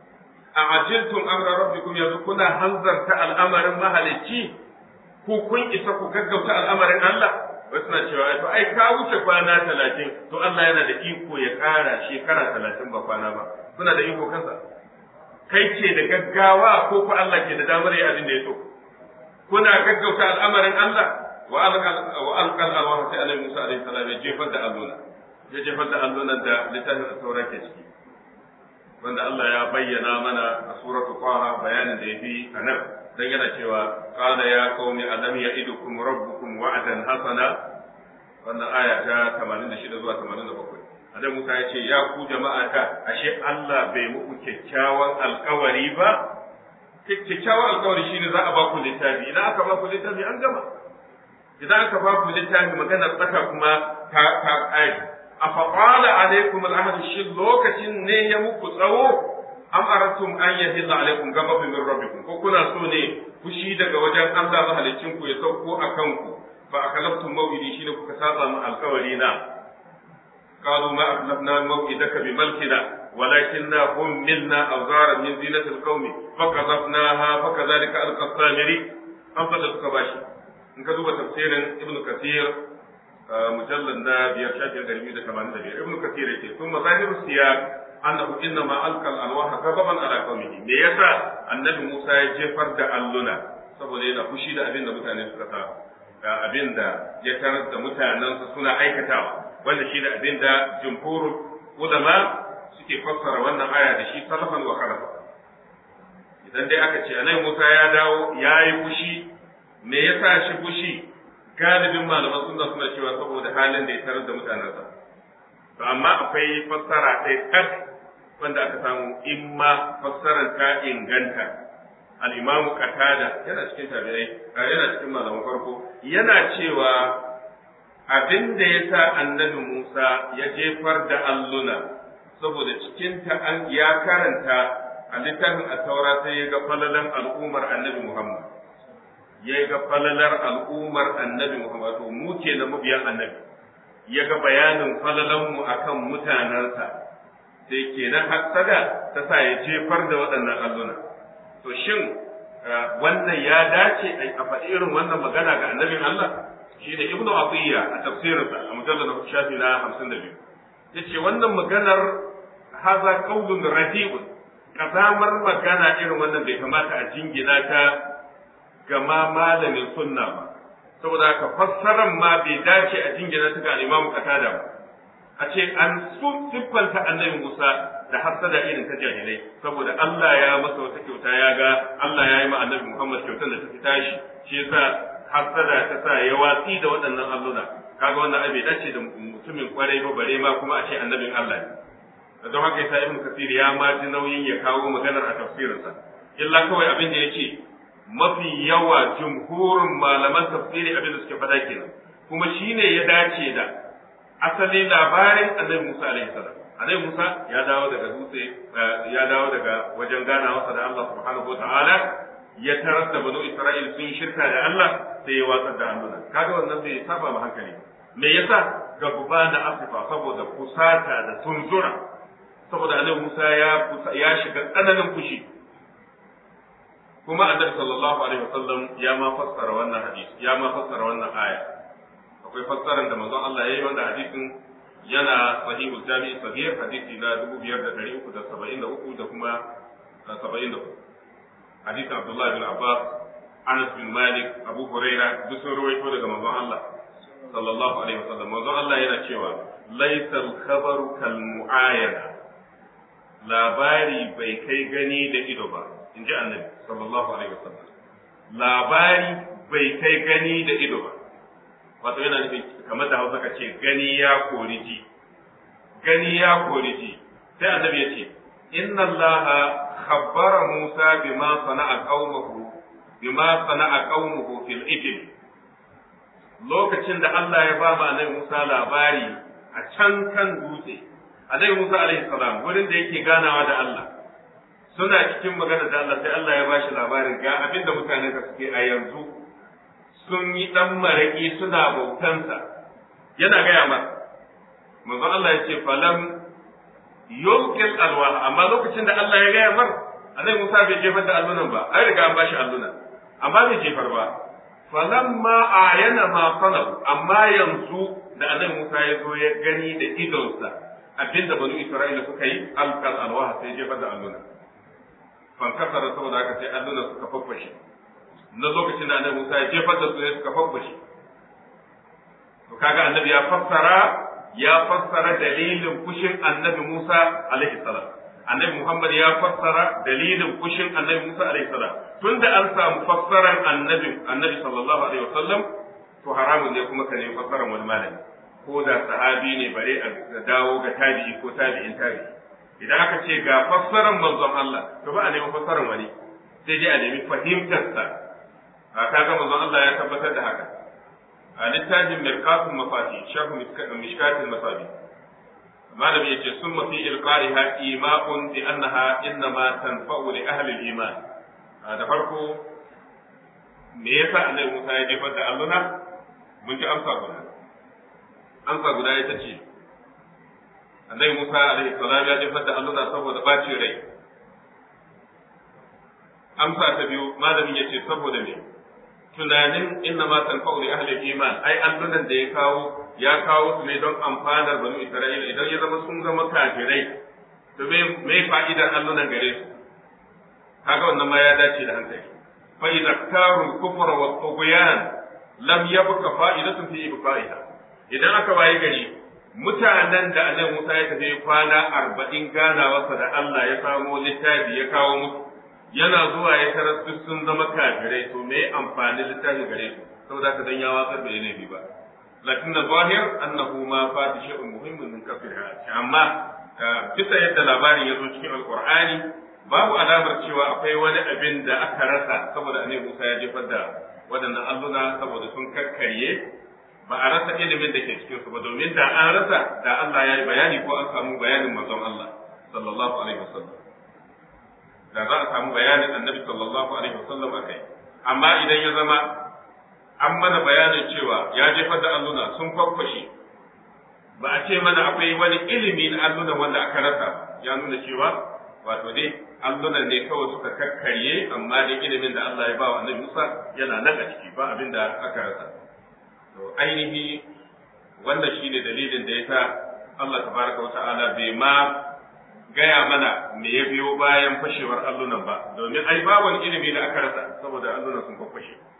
a ajiltum amra rabbikum yanzu kuna hanzarta al'amarin mahalicci ku kun isa ku gaggauta al'amarin Allah wasu na cewa to ai ka wuce kwana talatin to Allah yana da iko ya kara shekara talatin ba kwana ba kuna da iko kansa kai ce da gaggawa ko ku Allah ke da damar yi abin da ya so kuna gaggauta al'amarin Allah wa alqal alwaha sai annabi Musa alaihi salam ya jefar da alluna ya jefar da allunan da littafin sauran ke ciki wanda Allah ya bayyana mana a suratul Qaha bayanin da yafi anan dan yana cewa qala ya qaumi alam ya'idukum rabbukum wa'dan hasana wannan aya ta 86 zuwa 87 Annabi Musa ya ce ya ku jama'a ta ashe Allah bai muku kyakkyawan alkawari ba kyakkyawan alkawari shine za a ba ku littafi idan aka ba ku littafi an gama idan aka ba ku littafi magana tsaka kuma ta ta kai afa qala alaikum al'ahd shi lokacin ne ya muku tsawo am aratum an yahilla alaikum ghadabun min rabbikum ko kuna so ne fushi daga wajen Allah mahalicin ku ya sauko akan ku fa akalaftum mawidi shine kuka saba mu alkawari na قالوا ما أخلفنا موعدك بملكنا ولكننا حملنا أوزارا من زينة القوم فقذفناها فكذلك ألقى السامري أم فضلتك باشي إن كذوب تفسير ابن كثير مجلد بير شافي الغريبي ده كمان ده ابن كثير يقول ثم ظاهر السياق أنه إنما ألقى الألواح غضبا على قومه me yasa annabi Musa ya jefar da alluna saboda yana fushi da abin da mutane suka sa ga abin da ya tarar da mutanensa suna aikatawa wanda shi da abin da jumhurul ulama suke fassara wannan aya da shi salafan wa khalafa idan dai aka ce anai Musa ya dawo ya yi fushi me yasa shi fushi galibin malaman sunna suna cewa saboda halin da ya tarar da mutanensa to amma akwai fassara ɗaya tak wanda aka samu imma fassarar ta inganta al-imamu qatada yana cikin tabi'ai yana cikin malaman farko yana cewa abin da ya sa annabi Musa ya jefar da alluna saboda cikinta an ya karanta a littafin taura sai ya ga falalan al'ummar annabi Muhammad ya ga falalar al'ummar annabi Muhammad to mu ke na mabiyan annabi ya ga bayanin falalan mu akan mutanensa sai kenan hassada ta sa ya jefar da waɗannan alluna to shin wannan ya dace a faɗi irin wannan magana ga annabin Allah shi da ibnu atiyya a tafsirinsa a mujallar da shafi na hamsin da biyu ya ce wannan maganar haza kaulun radi'un kazamar magana irin wannan bai kamata a jingina ta ga ma malamin sunna ba saboda haka fassaran ma bai dace a jingina ta ga imamu qatada ba a ce an siffanta annabi Musa da hassada irin ta jahilai saboda Allah ya masa wata kyauta ya ga Allah ya yi ma annabi Muhammad kyautar da ta fi tashi shi yasa hassada ta sa ya watsi da waɗannan alluna kaga wannan abin dace da mutumin kwarai ba bare ma kuma a ce annabin Allah ne don haka yasa Ibn Kathir ya ma ji nauyin ya kawo maganar a tafsirinsa illa kawai abin da yace mafi yawa jumhurin malaman tafsiri abin da suke faɗa kenan kuma shine ya dace da asali labarin annabi Musa alaihi salam annabi Musa ya dawo daga dutse ya dawo daga wajen ganawarsa da Allah subhanahu wataala ya tarar da banu Isra'il sun shirka da Allah sai ya watsar da alluna kaga wannan bai saba ma hankali me yasa gaba da asifa saboda kusata da tunzura saboda annabi Musa ya ya shiga tsananin fushi kuma annabi sallallahu alaihi wasallam ya ma fassara wannan hadisi ya ma fassara wannan aya akwai fassarar da manzon Allah ya yi wanda hadisin yana sahihu jami'i sahih hadisi na 5373 da kuma 74 hadisin Abdullah bin Abbas Anas bin Malik Abu Huraira duk sun rawaito daga manzon Allah sallallahu alaihi wasallam manzon Allah yana cewa laysal khabaru kal mu'ayana labari bai kai gani da ido ba in ji annabi sallallahu alaihi wasallam labari bai kai gani da ido ba wato yana nufin kamar da hausa ka ce gani ya kori ji gani ya kori ji sai annabi ya ce inna allaha khabbara musa bima sana'a qaumuhu bima sana'a qaumuhu fil ibil lokacin da Allah ya ba ma annabi Musa labari a can kan dutse annabi Musa alaihi salam wurin da yake ganawa da Allah suna cikin magana da Allah sai Allah ya bashi labarin ga abin da mutanen ka suke a yanzu sun yi ɗan maraƙi suna bautansa yana gaya ma manzo Allah ya ce falam yulqil alwah amma lokacin da Allah ya gaya mar annabi Musa bai jefar da allunan ba ai riga an bashi allunan amma bai jefar ba falamma ayana ma sanahu amma yanzu da annabi Musa ya zo ya gani da idonsa abinda banu Isra'ila suka yi alqal alwah sai jefar da allunan fankasara saboda haka sai allunan suka faffashe na lokacin da annabi Musa ya jefar da su ne suka fabbashe to kaga annabi ya fassara ya fassara dalilin fushin annabi Musa alaihi salam annabi Muhammad ya fassara dalilin fushin annabi Musa alaihi salam tunda an samu fassaran annabi annabi sallallahu alaihi wasallam to haramun ne kuma ka nemi fassaran wani malami ko da sahabi ne bare a dawo ga tabi'i ko tabi'in tabi'i idan aka ce ga fassaran manzon Allah to ba a nemi fassaran wani sai dai a nemi fahimtarsa a kaga manzon Allah ya tabbatar da haka a littafin mirqatul mafati shafu mishkatul masabi malami yace sun mafi ilqariha ima'un bi annaha innama tanfa'u li ahli al-iman da farko me yasa annabi Musa ya jefar da alluna mun ji amsa guda amsa guda ita ce annabi Musa alaihi salam ya jefar da alluna saboda bacin rai amsa ta biyu malamin yace saboda me tunanin inna ma tanfa'u li ahli iman ai allunan da ya kawo ya kawo su ne don amfanar banu isra'ila idan ya zama sun zama kafirai to me me fa'idar allunan gare su kaga wannan ma ya dace da hankali fa idza taru kufra wa tughyan lam yabqa fa'idatun fi ibqa'iha idan aka waye gari mutanen da annabi Musa ya tafi kwana arba'in ganawarsa da Allah ya samo littafi ya kawo musu yana zuwa ya tarar duk sun zama kafirai to me amfani littafin gare su saboda ka dan ya watsar da yanayi ba lakin da zahir annahu ma fati shay'un muhimmin min kafirha amma bisa yadda labarin ya zo cikin alqur'ani babu alamar cewa akwai wani abin da aka rasa saboda annabi Musa ya jefar da waɗannan alluna saboda sun kakkarye ba a rasa ilimin da ke cikin su ba domin da an rasa da Allah ya yi bayani ko an samu bayanin manzon Allah sallallahu alaihi wasallam da za a samu bayanin annabi sallallahu alaihi wasallam akai amma idan ya zama an mana bayanin cewa ya jefar da alluna sun faffashe ba a ce mana akwai wani ilimi na allunan wanda aka rasa ya nuna cewa wato dai allunan ne kawai suka kakkarye amma dai ilimin da Allah ya ba wa annabi Musa yana nan a ciki ba abin da aka rasa to ainihi wannan shine dalilin da yasa Allah tabaraka wa ta'ala bai ma gaya mana me ya biyo bayan fashewar allunan ba domin ai ba wani ilimi da aka rasa saboda allunan sun fashe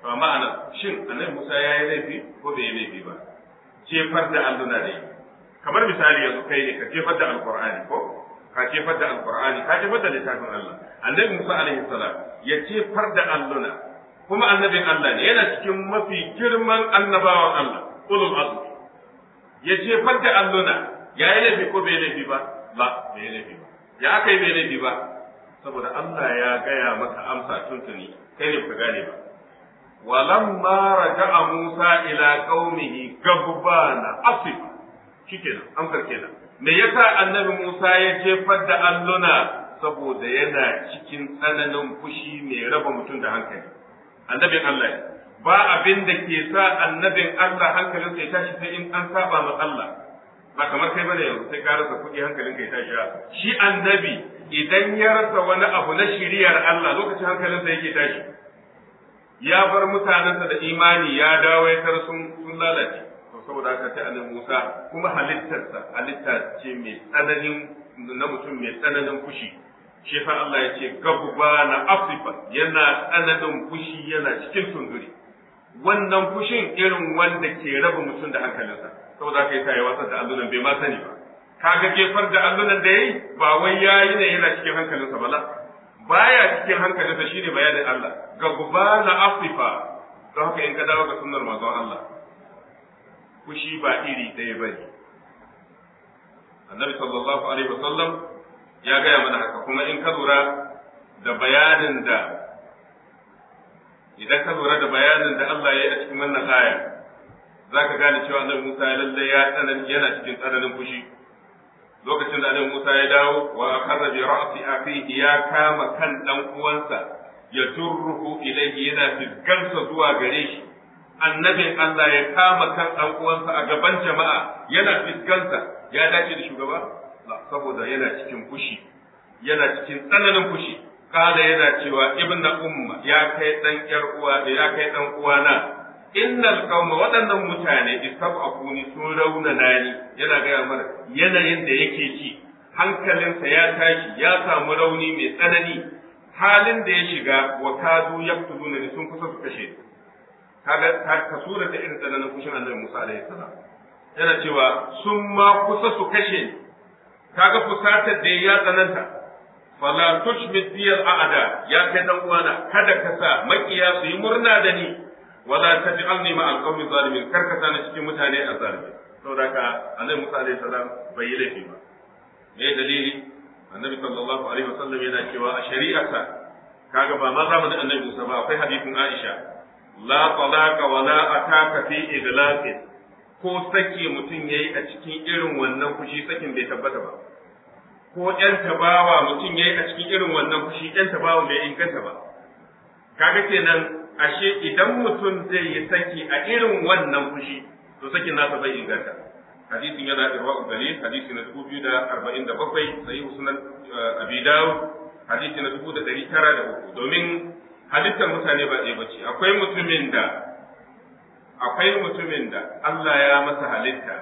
to amma anan shin annabi Musa ya yi laifi ko bai yi laifi ba jefar da alluna da yi kamar misali yanzu kai ne ka jefar da alqur'ani ko ka jefar da alqur'ani ka jefar da littafin Allah annabi Musa alaihi salam ya jefar da alluna kuma annabin Allah ne yana cikin mafi girman annabawan Allah ulul azmi ya jefar da alluna ya yi laifi ko bai laifi ba la bai laifi ba ya aka yi bai laifi ba saboda Allah ya gaya maka amsa tuntuni kai ne ka gane ba walamma raja'a Musa ila qaumihi gabbana asif shikenan amsar kenan me yasa annabi Musa ya jefar da alluna saboda yana cikin tsananin fushi mai raba mutum da hankali annabin Allah ba abin da ke sa annabin Allah hankalinsa ya tashi sai in an saba ma Allah ba kamar kai bane yanzu sai ka rasa kuɗi hankalin kai tashi shi annabi idan ya rasa wani abu na shiriyar Allah lokacin hankalinsa yake tashi ya bar mutanensa da imani ya dawo ya tar sun sun lalace to saboda haka sai annabi Musa kuma halittarsa halitta ce mai tsananin na mutum mai tsananin fushi shi fa Allah ya ce gabba na afifa yana tsananin fushi yana cikin tunduri wannan fushin irin wanda ke raba mutum da hankalinsa saboda haka yasa ya wasar da allunan bai ma sani ba kaga jefar da allunan da yayi ba wai yayi ne yana cikin hankalinsa ba la baya cikin hankalinsa shine bayanin Allah gabba na afifa don haka in ka dawo ga sunnar manzon Allah fushi ba iri ɗaya bane annabi sallallahu alaihi wasallam ya gaya mana haka kuma in ka lura da bayanin da idan ka lura da bayanin da Allah ya yi a cikin wannan aya za ka gane cewa annabi Musa ya lalle ya tsanan yana cikin tsananin fushi lokacin da annabi Musa ya dawo wa akhadha bi ra'si akhihi ya kama kan dan uwansa ya turruhu ilayhi yana fiskansa zuwa gare shi annabin Allah ya kama kan dan uwansa a gaban jama'a yana fiskansa ya dace da shugaba saboda yana cikin fushi yana cikin tsananin fushi kada yana cewa ibna umma ya kai dan yar uwa da ya kai dan uwana innal qauma waɗannan mutane istab'afuni sun raunana ni yana gaya mana yanayin da yake ci hankalinsa ya tashi ya samu rauni mai tsanani halin da ya shiga wa kadu yaktuluna ni sun kusa su kashe kaga ka sura ta irin tsananin fushin annabi Musa alaihi salam yana cewa sun ma kusa su kashe ni kaga fusatar da ya tsananta fala tushmit biyal a'da ya kai dan uwana kada ka sa makiya su yi murna da ni wala taj'alni ma alqawmi zalimin kar ka sani cikin mutane a zalimi saboda ka annabi Musa alaihi salam bai yi laifi ba me dalili annabi sallallahu alaihi wasallam yana cewa a shari'arsa kaga ba ma zamanin annabi Musa ba akwai hadisin Aisha la talaqa wala ataka fi iglaqin ko sake mutum yayi a cikin irin wannan fushi sakin bai tabbata ba ko ‘yan tabawa mutum ya yi a cikin irin wannan fushi ‘yan tabawa bai inganta ba. Kaga kenan ashe idan mutum zai yi saki a irin wannan fushi to sakin nasa bai inganta. Hadisin yana irwa ugali hadisi na dubu biyu da arba'in da bakwai sai sunan abi dawud hadisi na dubu da ɗari tara da uku domin halittar mutane ba ɗaya bace akwai mutumin da akwai mutumin da Allah ya masa halitta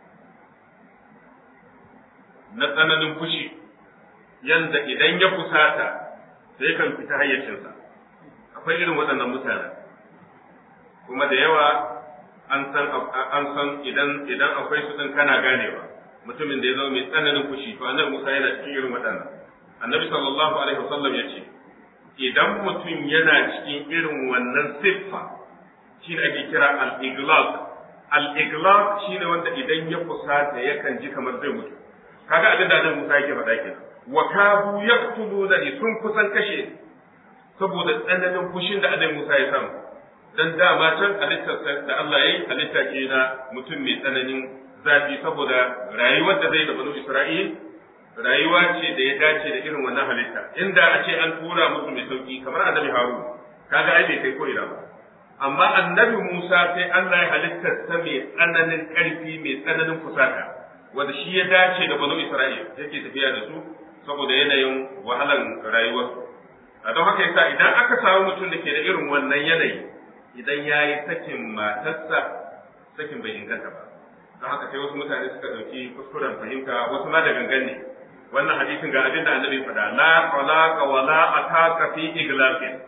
na tsananin fushi yanda idan ya fusata sai kan fita hayyacinsa akwai irin waɗannan mutane kuma da yawa an san an san idan idan akwai su din kana ganewa mutumin da ya zama mai tsananin fushi to annabi Musa yana cikin irin waɗannan annabi sallallahu alaihi wasallam ya ce idan mutum yana cikin irin wannan siffa shine ake kira al-iglaq al-iglaq shine wanda idan ya fusata yakan ji kamar zai mutu kaga abin da nan Musa yake faɗa kenan wa kabu yaqtuluna ni sun kusan kashe saboda tsananin fushin da Annabi Musa ya samu dan dama can halittar da Allah yayi halitta ce na mutum mai tsananin zafi saboda rayuwar da zai da banu Isra'il rayuwa ce da ya dace da irin wannan halitta inda a ce an tura musu mai sauki kamar Annabi Harun kaga ai bai kai ko ina ba amma Annabi Musa sai Allah ya halittar sa mai tsananin ƙarfi mai tsananin fusata wanda shi ya dace da banu Isra'il yake tafiya da su saboda yanayin wahalan rayuwar a don haka yasa idan aka samu mutum da ke da irin wannan yanayi idan ya yi sakin matarsa sakin bai inganta ba don haka sai wasu mutane suka ɗauki kuskuren fahimta wasu ma da gangan ne wannan hadisin ga abin da annabi faɗa la talaqa wa la ataka fi iglaqin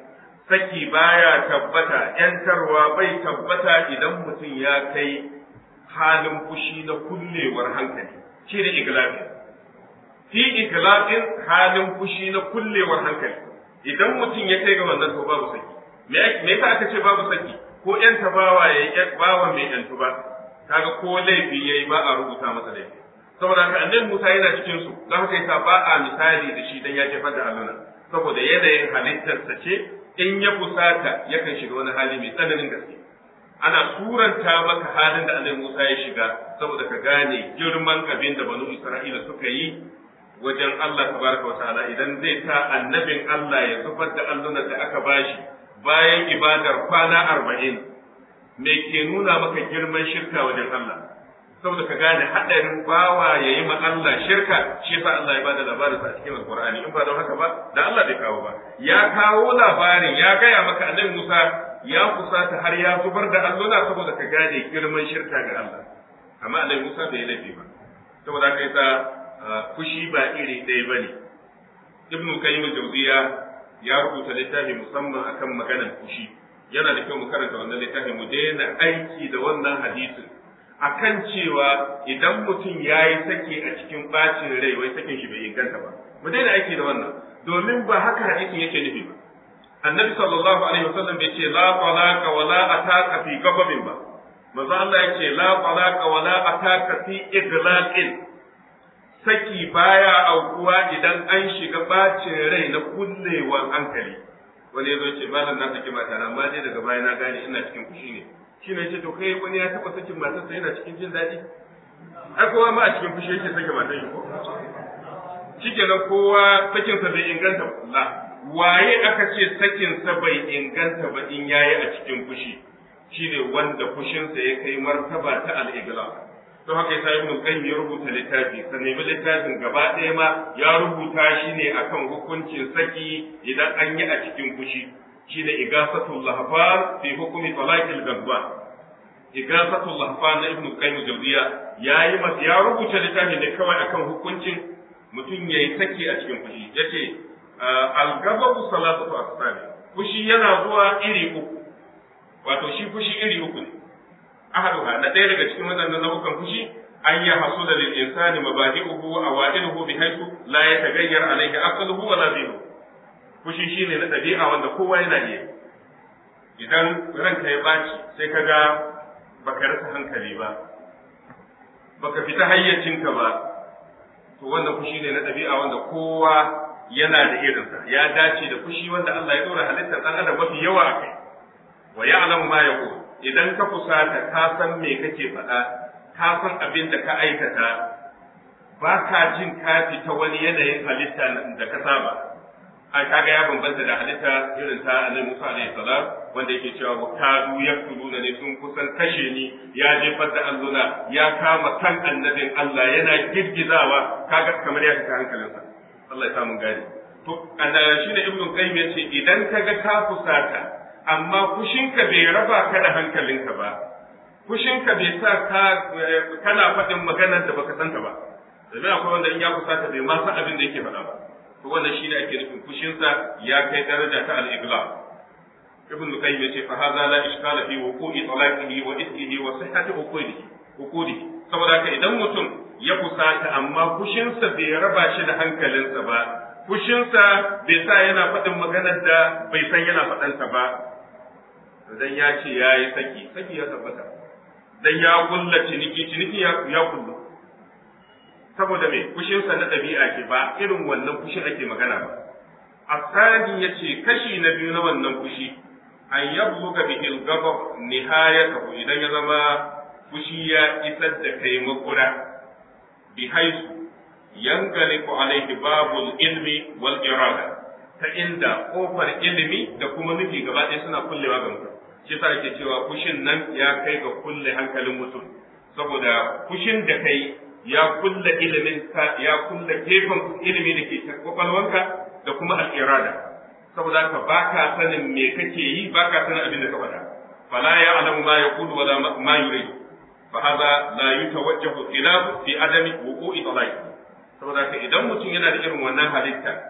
saki baya tabbata yantarwa bai tabbata idan mutum ya kai halin fushi na kullewar hankali shi ne iglafin fi iglafin halin fushi na kullewar hankali idan mutum ya kai ga wannan to babu saki me yasa aka ce babu saki ko yan bawa ya bawa mai yantu ba kaga ko laifi yayi ba a rubuta masa laifi saboda haka annabi Musa yana cikin su don haka yasa ba a misali da shi dan ya jefar da alluna saboda yanayin halittarsa ce in ya fusata yakan shiga wani hali mai tsananin gaske ana suranta maka halin da annabi Musa ya shiga saboda ka gane girman abin da banu Isra'ila suka yi wajen Allah tabaraka wa ta'ala idan zai sa annabin Allah ya zubar da allunan da aka bashi bayan ibadar kwana arba'in me ke nuna maka girman shirka wajen Allah saboda ka gane haɗarin bawa ya yi ma Allah shirka shi yasa Allah ya bada labarin sa a cikin Alƙur'ani in ba don haka ba da Allah bai kawo ba ya kawo labarin ya gaya maka annabi Musa ya kusata har ya zubar da alluna saboda ka gane girman shirka ga Allah amma annabi Musa bai yi laifi ba saboda haka yasa fushi ba iri ɗaya bane Ibn Qayyim Jawziya ya rubuta littafi musamman akan maganar fushi yana da kyau mu karanta wannan littafi mu daina aiki da wannan hadisin akan cewa idan mutum ya yi sake a cikin bacin rai wai sakin shi bai inganta ba mu daina aiki da wannan domin ba haka hadisin yake nufi ba annabi sallallahu alaihi wasallam bai ce la talaqa wa la ataka fi ghadabin ba manzo Allah ya ce la talaqa wa la ataka fi iglaqin saki baya aukuwa idan an shiga bacin rai na kullewan hankali wani ya zo ce malam na saki mata na amma dai daga baya na gane ina cikin fushi ne shi ne ce to kai wani ya taba sakin matarsa yana cikin jin daɗi ai kowa ma a cikin fushi yake sake matar shi ko shikenan kowa sakinsa bai inganta ba waye aka ce sakinsa bai inganta ba in yayi a cikin fushi shine wanda fushinsa ya kai martaba ta al-igla don haka yasa ibn qayyim ya rubuta littafi sa nemi littafin gaba ɗaya ma ya rubuta shi ne akan hukuncin saki idan an yi a cikin fushi shine igasatul lahfar fi hukmi talaqil gadba igasatul lahfar na ibn qayyim jawziya yayi mas ya rubuta littafi ne kawai akan hukuncin mutum yayi saki a cikin fushi yace al-ghadabu salatu asfali fushi yana zuwa iri uku wato shi fushi iri uku ne ahaduha na ɗaya daga cikin waɗannan nau'ukan fushi an ya hasu da lil insani mabadi'uhu wa awailuhu bi haythu la yataghayyar alayhi aqluhu wa la dhihnuhu fushi shine na ɗabi'a wanda kowa yana iya idan ranka ya baci sai ka ga baka rasa hankali ba baka fita hayyacinka ba to wannan fushi ne na ɗabi'a wanda kowa yana da irinsa ya dace da fushi wanda Allah ya ɗora halittar ɗan adam mafi yawa a kai wa ya'lamu ma yaqul idan ka fusata ka san me kake faɗa ka san abin da ka aikata ba ka jin ka fita wani yanayin halitta da ka saba a kaga ya bambanta da halitta irin ta annabi Musa alaihi salam wanda yake cewa wa kadu yaktuluna ne sun kusan kashe ni ya jefar da alluna ya kama kan annabin Allah yana girgizawa kaga kamar ya fita hankalinsa Allah ya samu gani to shi da ibnu qayyim yace idan kaga ka fusata amma fushinka bai raba ka da hankalinka ba fushinka bai sa ka kana faɗin maganar da baka santa ba domin akwai wanda in ya fusata bai ma san abin da yake faɗa ba to wannan shine ake nufin fushinsa ya kai daraja ta al-igla ibn qayyim yace fa hadha la ishkala fi wuqu'i talaqihi wa ismihi wa sihhati uqudihi uqudihi saboda haka idan mutum ya fusata amma fushinsa bai raba shi da hankalinsa ba fushinsa bai sa yana faɗin maganar da bai san yana faɗansa ba dan ya ce ya yi saki saki ya tabbata dan ya kulla ciniki ciniki ya kullu saboda me fushinsa na ɗabi'a ce ba irin wannan fushin ake magana ba asali ya ce kashi na biyu na wannan fushi an yabluga bihi al-ghadab nihayatahu idan ya zama fushi ya isar da kai makura bi haisu yangaliku alaihi babul ilmi wal irada ta inda kofar ilimi da kuma nufi gaba ɗaya suna kullewa ga mutum shi sa ake cewa fushin nan ya kai ga kulle hankalin mutum saboda fushin da kai ya kulle ilimin ka ya kulle gefen ilimi da ke kwakwalwanka da kuma al'irada saboda haka ba ka sanin me kake yi ba ka sanin abin da ka faɗa fala ya alamu ma ya kudu wala ma yuridu fa hada la yutawajjahu ila fi adami wuqu'i talaqi saboda haka idan mutum yana da irin wannan halitta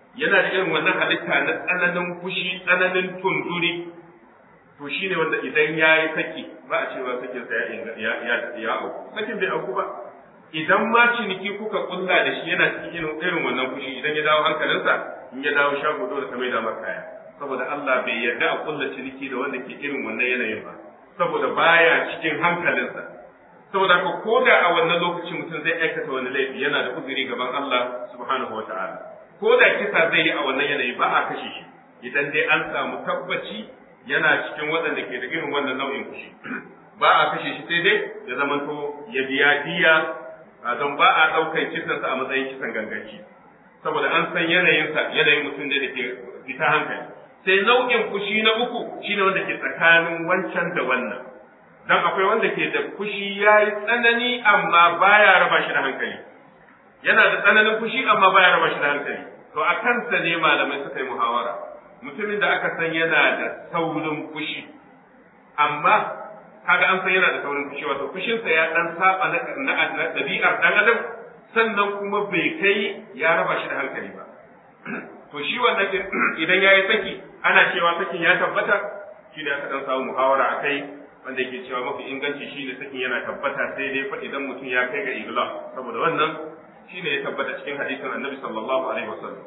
yana da irin wannan halitta na tsananin fushi tsananin tunduri to shine wanda idan ya yi saki ba a cewa sakin sa ya ya ya auku sakin bai auku ba idan ma ciniki kuka kulla da shi yana cikin irin wannan fushi idan ya dawo hankalinsa in ya dawo shago dole ka mai da kaya saboda Allah bai yarda a kulla ciniki da wanda ke irin wannan yanayin ba saboda baya cikin hankalinsa saboda haka ko da a wannan lokacin mutum zai aikata wani laifi yana da uzuri gaban Allah subhanahu wa ta'ala ko da kisa zai yi a wannan yanayi ba a kashe shi idan dai an samu tabbaci yana cikin waɗanda ke da irin wannan nau'in fushi ba a kashe shi sai dai ya zamanto ya biya diya don ba a ɗaukar kisansa a matsayin kisan ganganci saboda an san yanayinsa yanayin mutum da ke fita hankali sai nau'in fushi na uku shine wanda ke tsakanin wancan da wannan dan akwai wanda ke da fushi yayi tsanani amma baya raba shi da hankali yana da tsananin fushi amma baya raba shi da hankali to a kansa ne malamai suka yi muhawara mutumin da aka san yana da saurin fushi amma kaga an san yana da saurin fushi wato fushinsa ya dan saba na na dabi'ar dan adam sannan kuma bai kai ya raba shi da hankali ba to shi wannan idan yayi saki ana cewa sakin ya tabbata shi ne aka dan samu muhawara akai wanda yake cewa mafi inganci shi ne sakin yana tabbata sai dai fa idan mutum ya kai ga igla saboda wannan shi ne ya tabbata cikin hadisin annabi sallallahu alaihi wasallam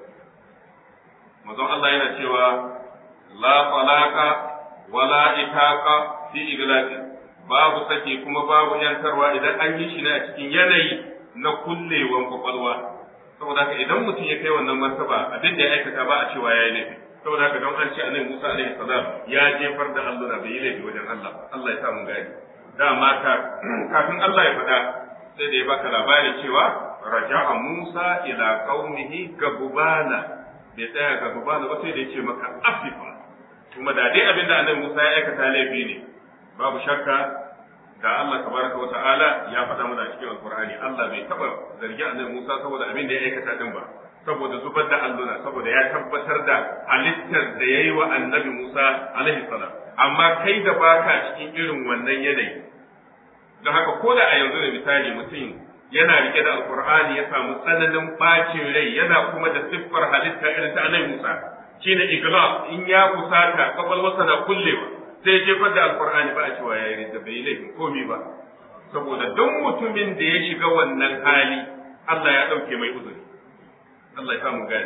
manzon Allah yana cewa la talaqa wala itaqa fi iglaqi babu sake kuma babu yantarwa idan an yi shi ne a cikin yanayi na kullewan kwakwalwa saboda haka idan mutum ya kai wannan martaba abin da ya aikata ba a cewa yayi laifi saboda haka don an ce annabi Musa alaihi salam ya jefar da allura bai yi laifi wajen Allah Allah ya sa mun gani dama ka kafin Allah ya faɗa sai da ya baka labari cewa raja'a Musa ila qaumihi gabubana bai tsaya gabubana ba sai da ya ce maka afifa kuma da dai abin da annabi Musa ya aikata laifi ne babu shakka da Allah tabaraka wa ta'ala ya faɗa mana cikin alqur'ani Allah bai taba zargi annabi Musa saboda abin da ya aikata din ba saboda zubar da alluna saboda ya tabbatar da halittar da ya yi wa annabi Musa alaihi salam amma kai da baka cikin irin wannan yanayi don haka ko da a yanzu da misali mutum yana rike da alkur'ani ya samu tsananin bacin rai yana kuma da siffar halitta irin ta annabi Musa shine igla in ya kusata kwakwalwarsa na kullewa sai jefar da alkur'ani ba a cewa ya yi da bai laifin komi ba saboda duk mutumin da ya shiga wannan hali Allah ya ɗauke mai uzuri Allah ya samu gani.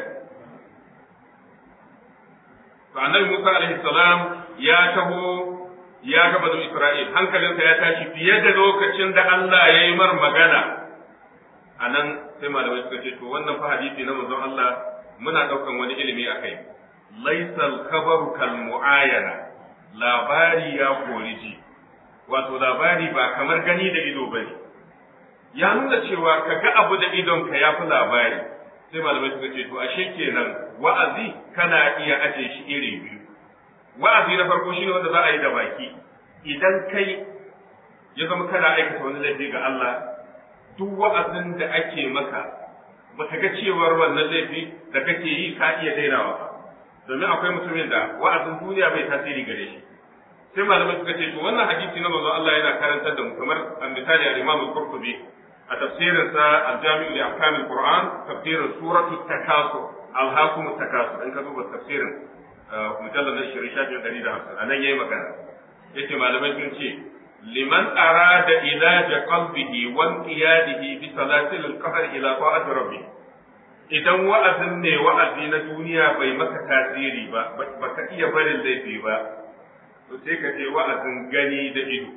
To annabi Musa alaihi salam ya taho ya ga banu Isra'il hankalinsa ya tashi fiye da lokacin da Allah ya yi mar magana. A nan sai malamai suka ce to wannan fa hadisi na manzon Allah muna ɗaukan wani ilimi a kai. Laisal khabaru kal mu'ayana labari ya kori ji. Wato labari ba kamar gani da ido bane. Ya nuna cewa ka ga abu da idonka ya fi labari. sai malamai suka ce to ashe kenan wa'azi kana iya aje shi iri biyu wa'azi na farko shine wanda za a yi da baki idan kai ya zama kana aikata wani laifi ga Allah duk wa'azin da ake maka baka ga cewar wannan laifi da kake yi ka iya dainawa ba domin akwai mutumin da wa'azin duniya bai tasiri gare shi sai malamai suka ce to wannan hadisi na manzon Allah yana karantar da mu kamar misali al-Imam al-Qurtubi a tafsirinsa al-Jami'u li ahkam al-Qur'an tafsirin suratu takasur alhakum takasur in ka duba tafsirin mujallal na shirin shafin ɗari da hamsin a nan yayi magana yace malamai sun ce liman arada ilaja qalbihi wa inqiyadihi bi salatil al-qahr ila ta'ati rabbih idan wa'azin ne wa'azi na duniya bai maka tasiri ba baka iya barin laifi ba to sai ka je wa'azin gani da ido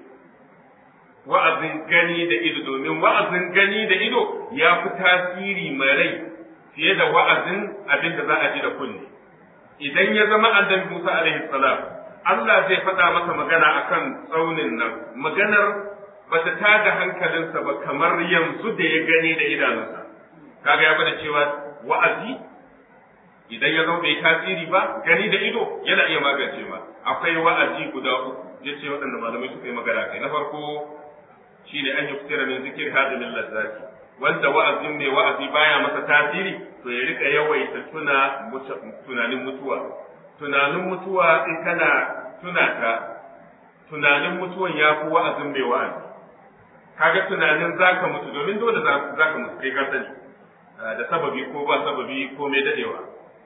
wa'azin gani da ido domin wa'azin gani da ido ya fi tasiri mai rai fiye da wa'azin abin da za a ji da kunne idan ya zama annabi Musa alaihi salam Allah zai faɗa masa magana akan tsaunin nan maganar ba ta tada hankalinsa ba kamar yanzu da ya gani da idanunsa kaga ya bada cewa wa'azi idan ya zama bai tasiri ba gani da ido yana iya magance ma akwai wa'azi guda uku ya ce waɗanda malamai suka yi magana kai na farko shine an yuftira min zikir hadimin lazzati wanda wa'azin mai wa'azi baya masa tasiri to ya rika yawaita tuna tunanin mutuwa tunanin mutuwa in kana tuna ta tunanin mutuwan ya fi wa'azin mai wa'azi kaga tunanin zaka mutu domin dole zaka mutu kai ka sani da sababi ko ba sababi ko mai dadewa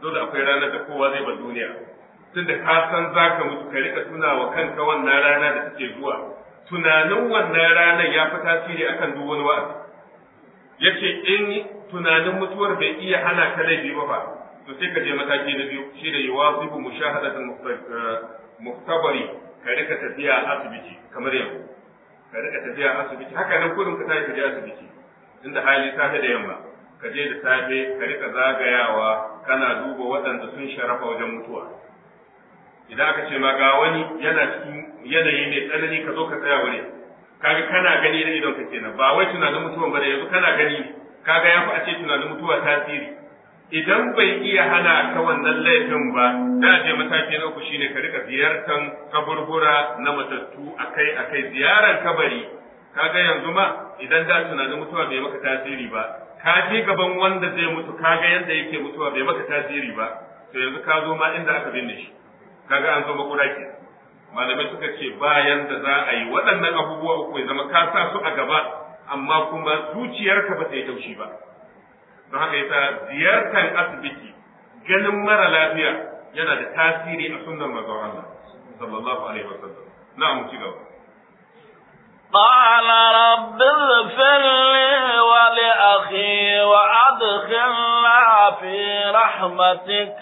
dole akwai ranar da kowa zai bar duniya tunda ka san zaka mutu ka rika tuna wa kanka wannan rana da take zuwa tunanin wannan ranar ya fi tasiri akan duk wani wa'azi yace in tunanin mutuwar bai iya hana ka laifi ba fa to sai ka je mataki na biyu shi da yuwasibu mushahadatul muhtabari ka rika tafiya asibiti kamar yanzu ka rika tafiya asibiti haka nan kurin ka tafi ka je asibiti inda hali safe da yamma ka je da safe ka rika zagayawa kana duba waɗanda sun sharafa wajen mutuwa idan aka ce ma ga wani yana cikin yanayi mai tsanani ka zo ka tsaya wuri kaga kana gani da idon ka kenan ba wai tunanin mutuwan ba da yanzu kana gani kaga ya fi a ce tunanin mutuwa tasiri idan bai iya hana ka wannan laifin ba da je mataki na uku shine ka rika ziyartar kaburbura na matattu akai akai ziyarar kabari kaga yanzu ma idan da tunanin mutuwa bai maka tasiri ba ka je gaban wanda zai mutu kaga yadda yake mutuwa bai maka tasiri ba to yanzu ka zo ma inda aka binne shi kaga an zo makura ke malamai suka ce bayan da za a yi waɗannan abubuwa uku ya zama ka sa su a gaba amma kuma zuciyarka ba ta yi taushi ba don haka yasa ziyartar asibiti ganin mara lafiya yana da tasiri a sunnar manzon Allah sallallahu alaihi wasallam na'am ci gaba قال رب اغفر لي ولأخي وأدخلنا في رحمتك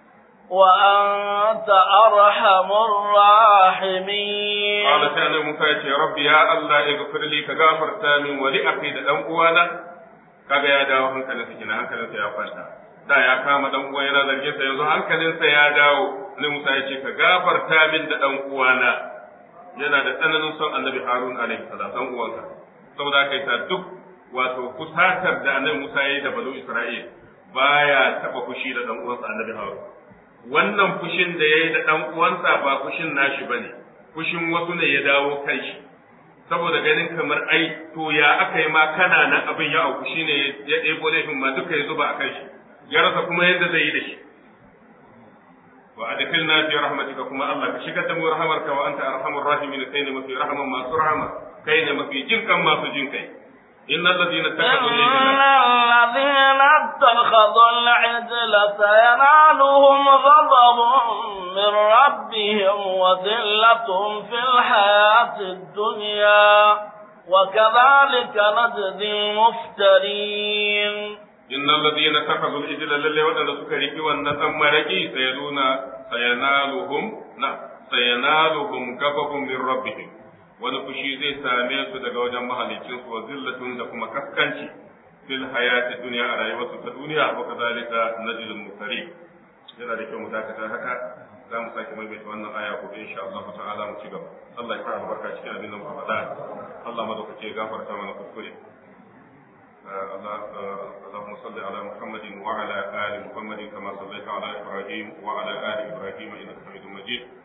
وأنت أرحم الراحمين قال سأل موسى يا رب يا الله اغفر لي كغافر تامن ولأخي دان uwana kaga ya dawo hankalinsa kina hankalinsa ya kwanta da ya kama dan uwa yana zargin sa yanzu hankalinsa ya dawo ne Musa ya ce ka gafarta min da dan uwana yana da tsananin son Annabi Harun alaihi salam dan uwanka saboda kai sa duk wato kusatar da Annabi Musa ya yi da Banu Isra'il baya taba fushi da dan uwansa Annabi Harun wannan fushin da yayi da dan uwansa ba fushin nashi bane fushin wasu ne ya dawo kan shi saboda ganin kamar ai to ya aka yi ma kana nan abin ya auku shine ya ɗebo laifin ma duka ya zuba a kan shi ya rasa kuma yadda zai yi da shi wa adkhilna fi rahmatika kuma Allah ka shigar da mu rahamarka wa anta arhamur rahimin kai ne mafi rahaman masu rahama kai ne mafi jinkan masu jinkai إن الذين اتخذوا إن الذين اتخذوا العجل سينالهم غضب من ربهم وذلة في الحياة الدنيا وكذلك نجزي المفترين إن الذين اتخذوا العجل للي ودن سكري والنسم مرقي سيلون سينالهم نعم سينالهم غضب من ربهم wani fushi zai same su daga wajen mahalicinsu wa zillatun da kuma kaskanci fil hayati duniya a rayuwarsu ta duniya wa kazalika najlul mukari yana da kyau mu dakata haka za mu sake maimaita wannan aya ko insha Allah ta'ala mu ci gaba Allah ya fara barka cikin abin da muka faɗa Allah madaukake ya gafarta mana kuskure اللهم صل على محمد وعلى آل محمد كما صليت على إبراهيم وعلى آل إبراهيم إنك حميد مجيد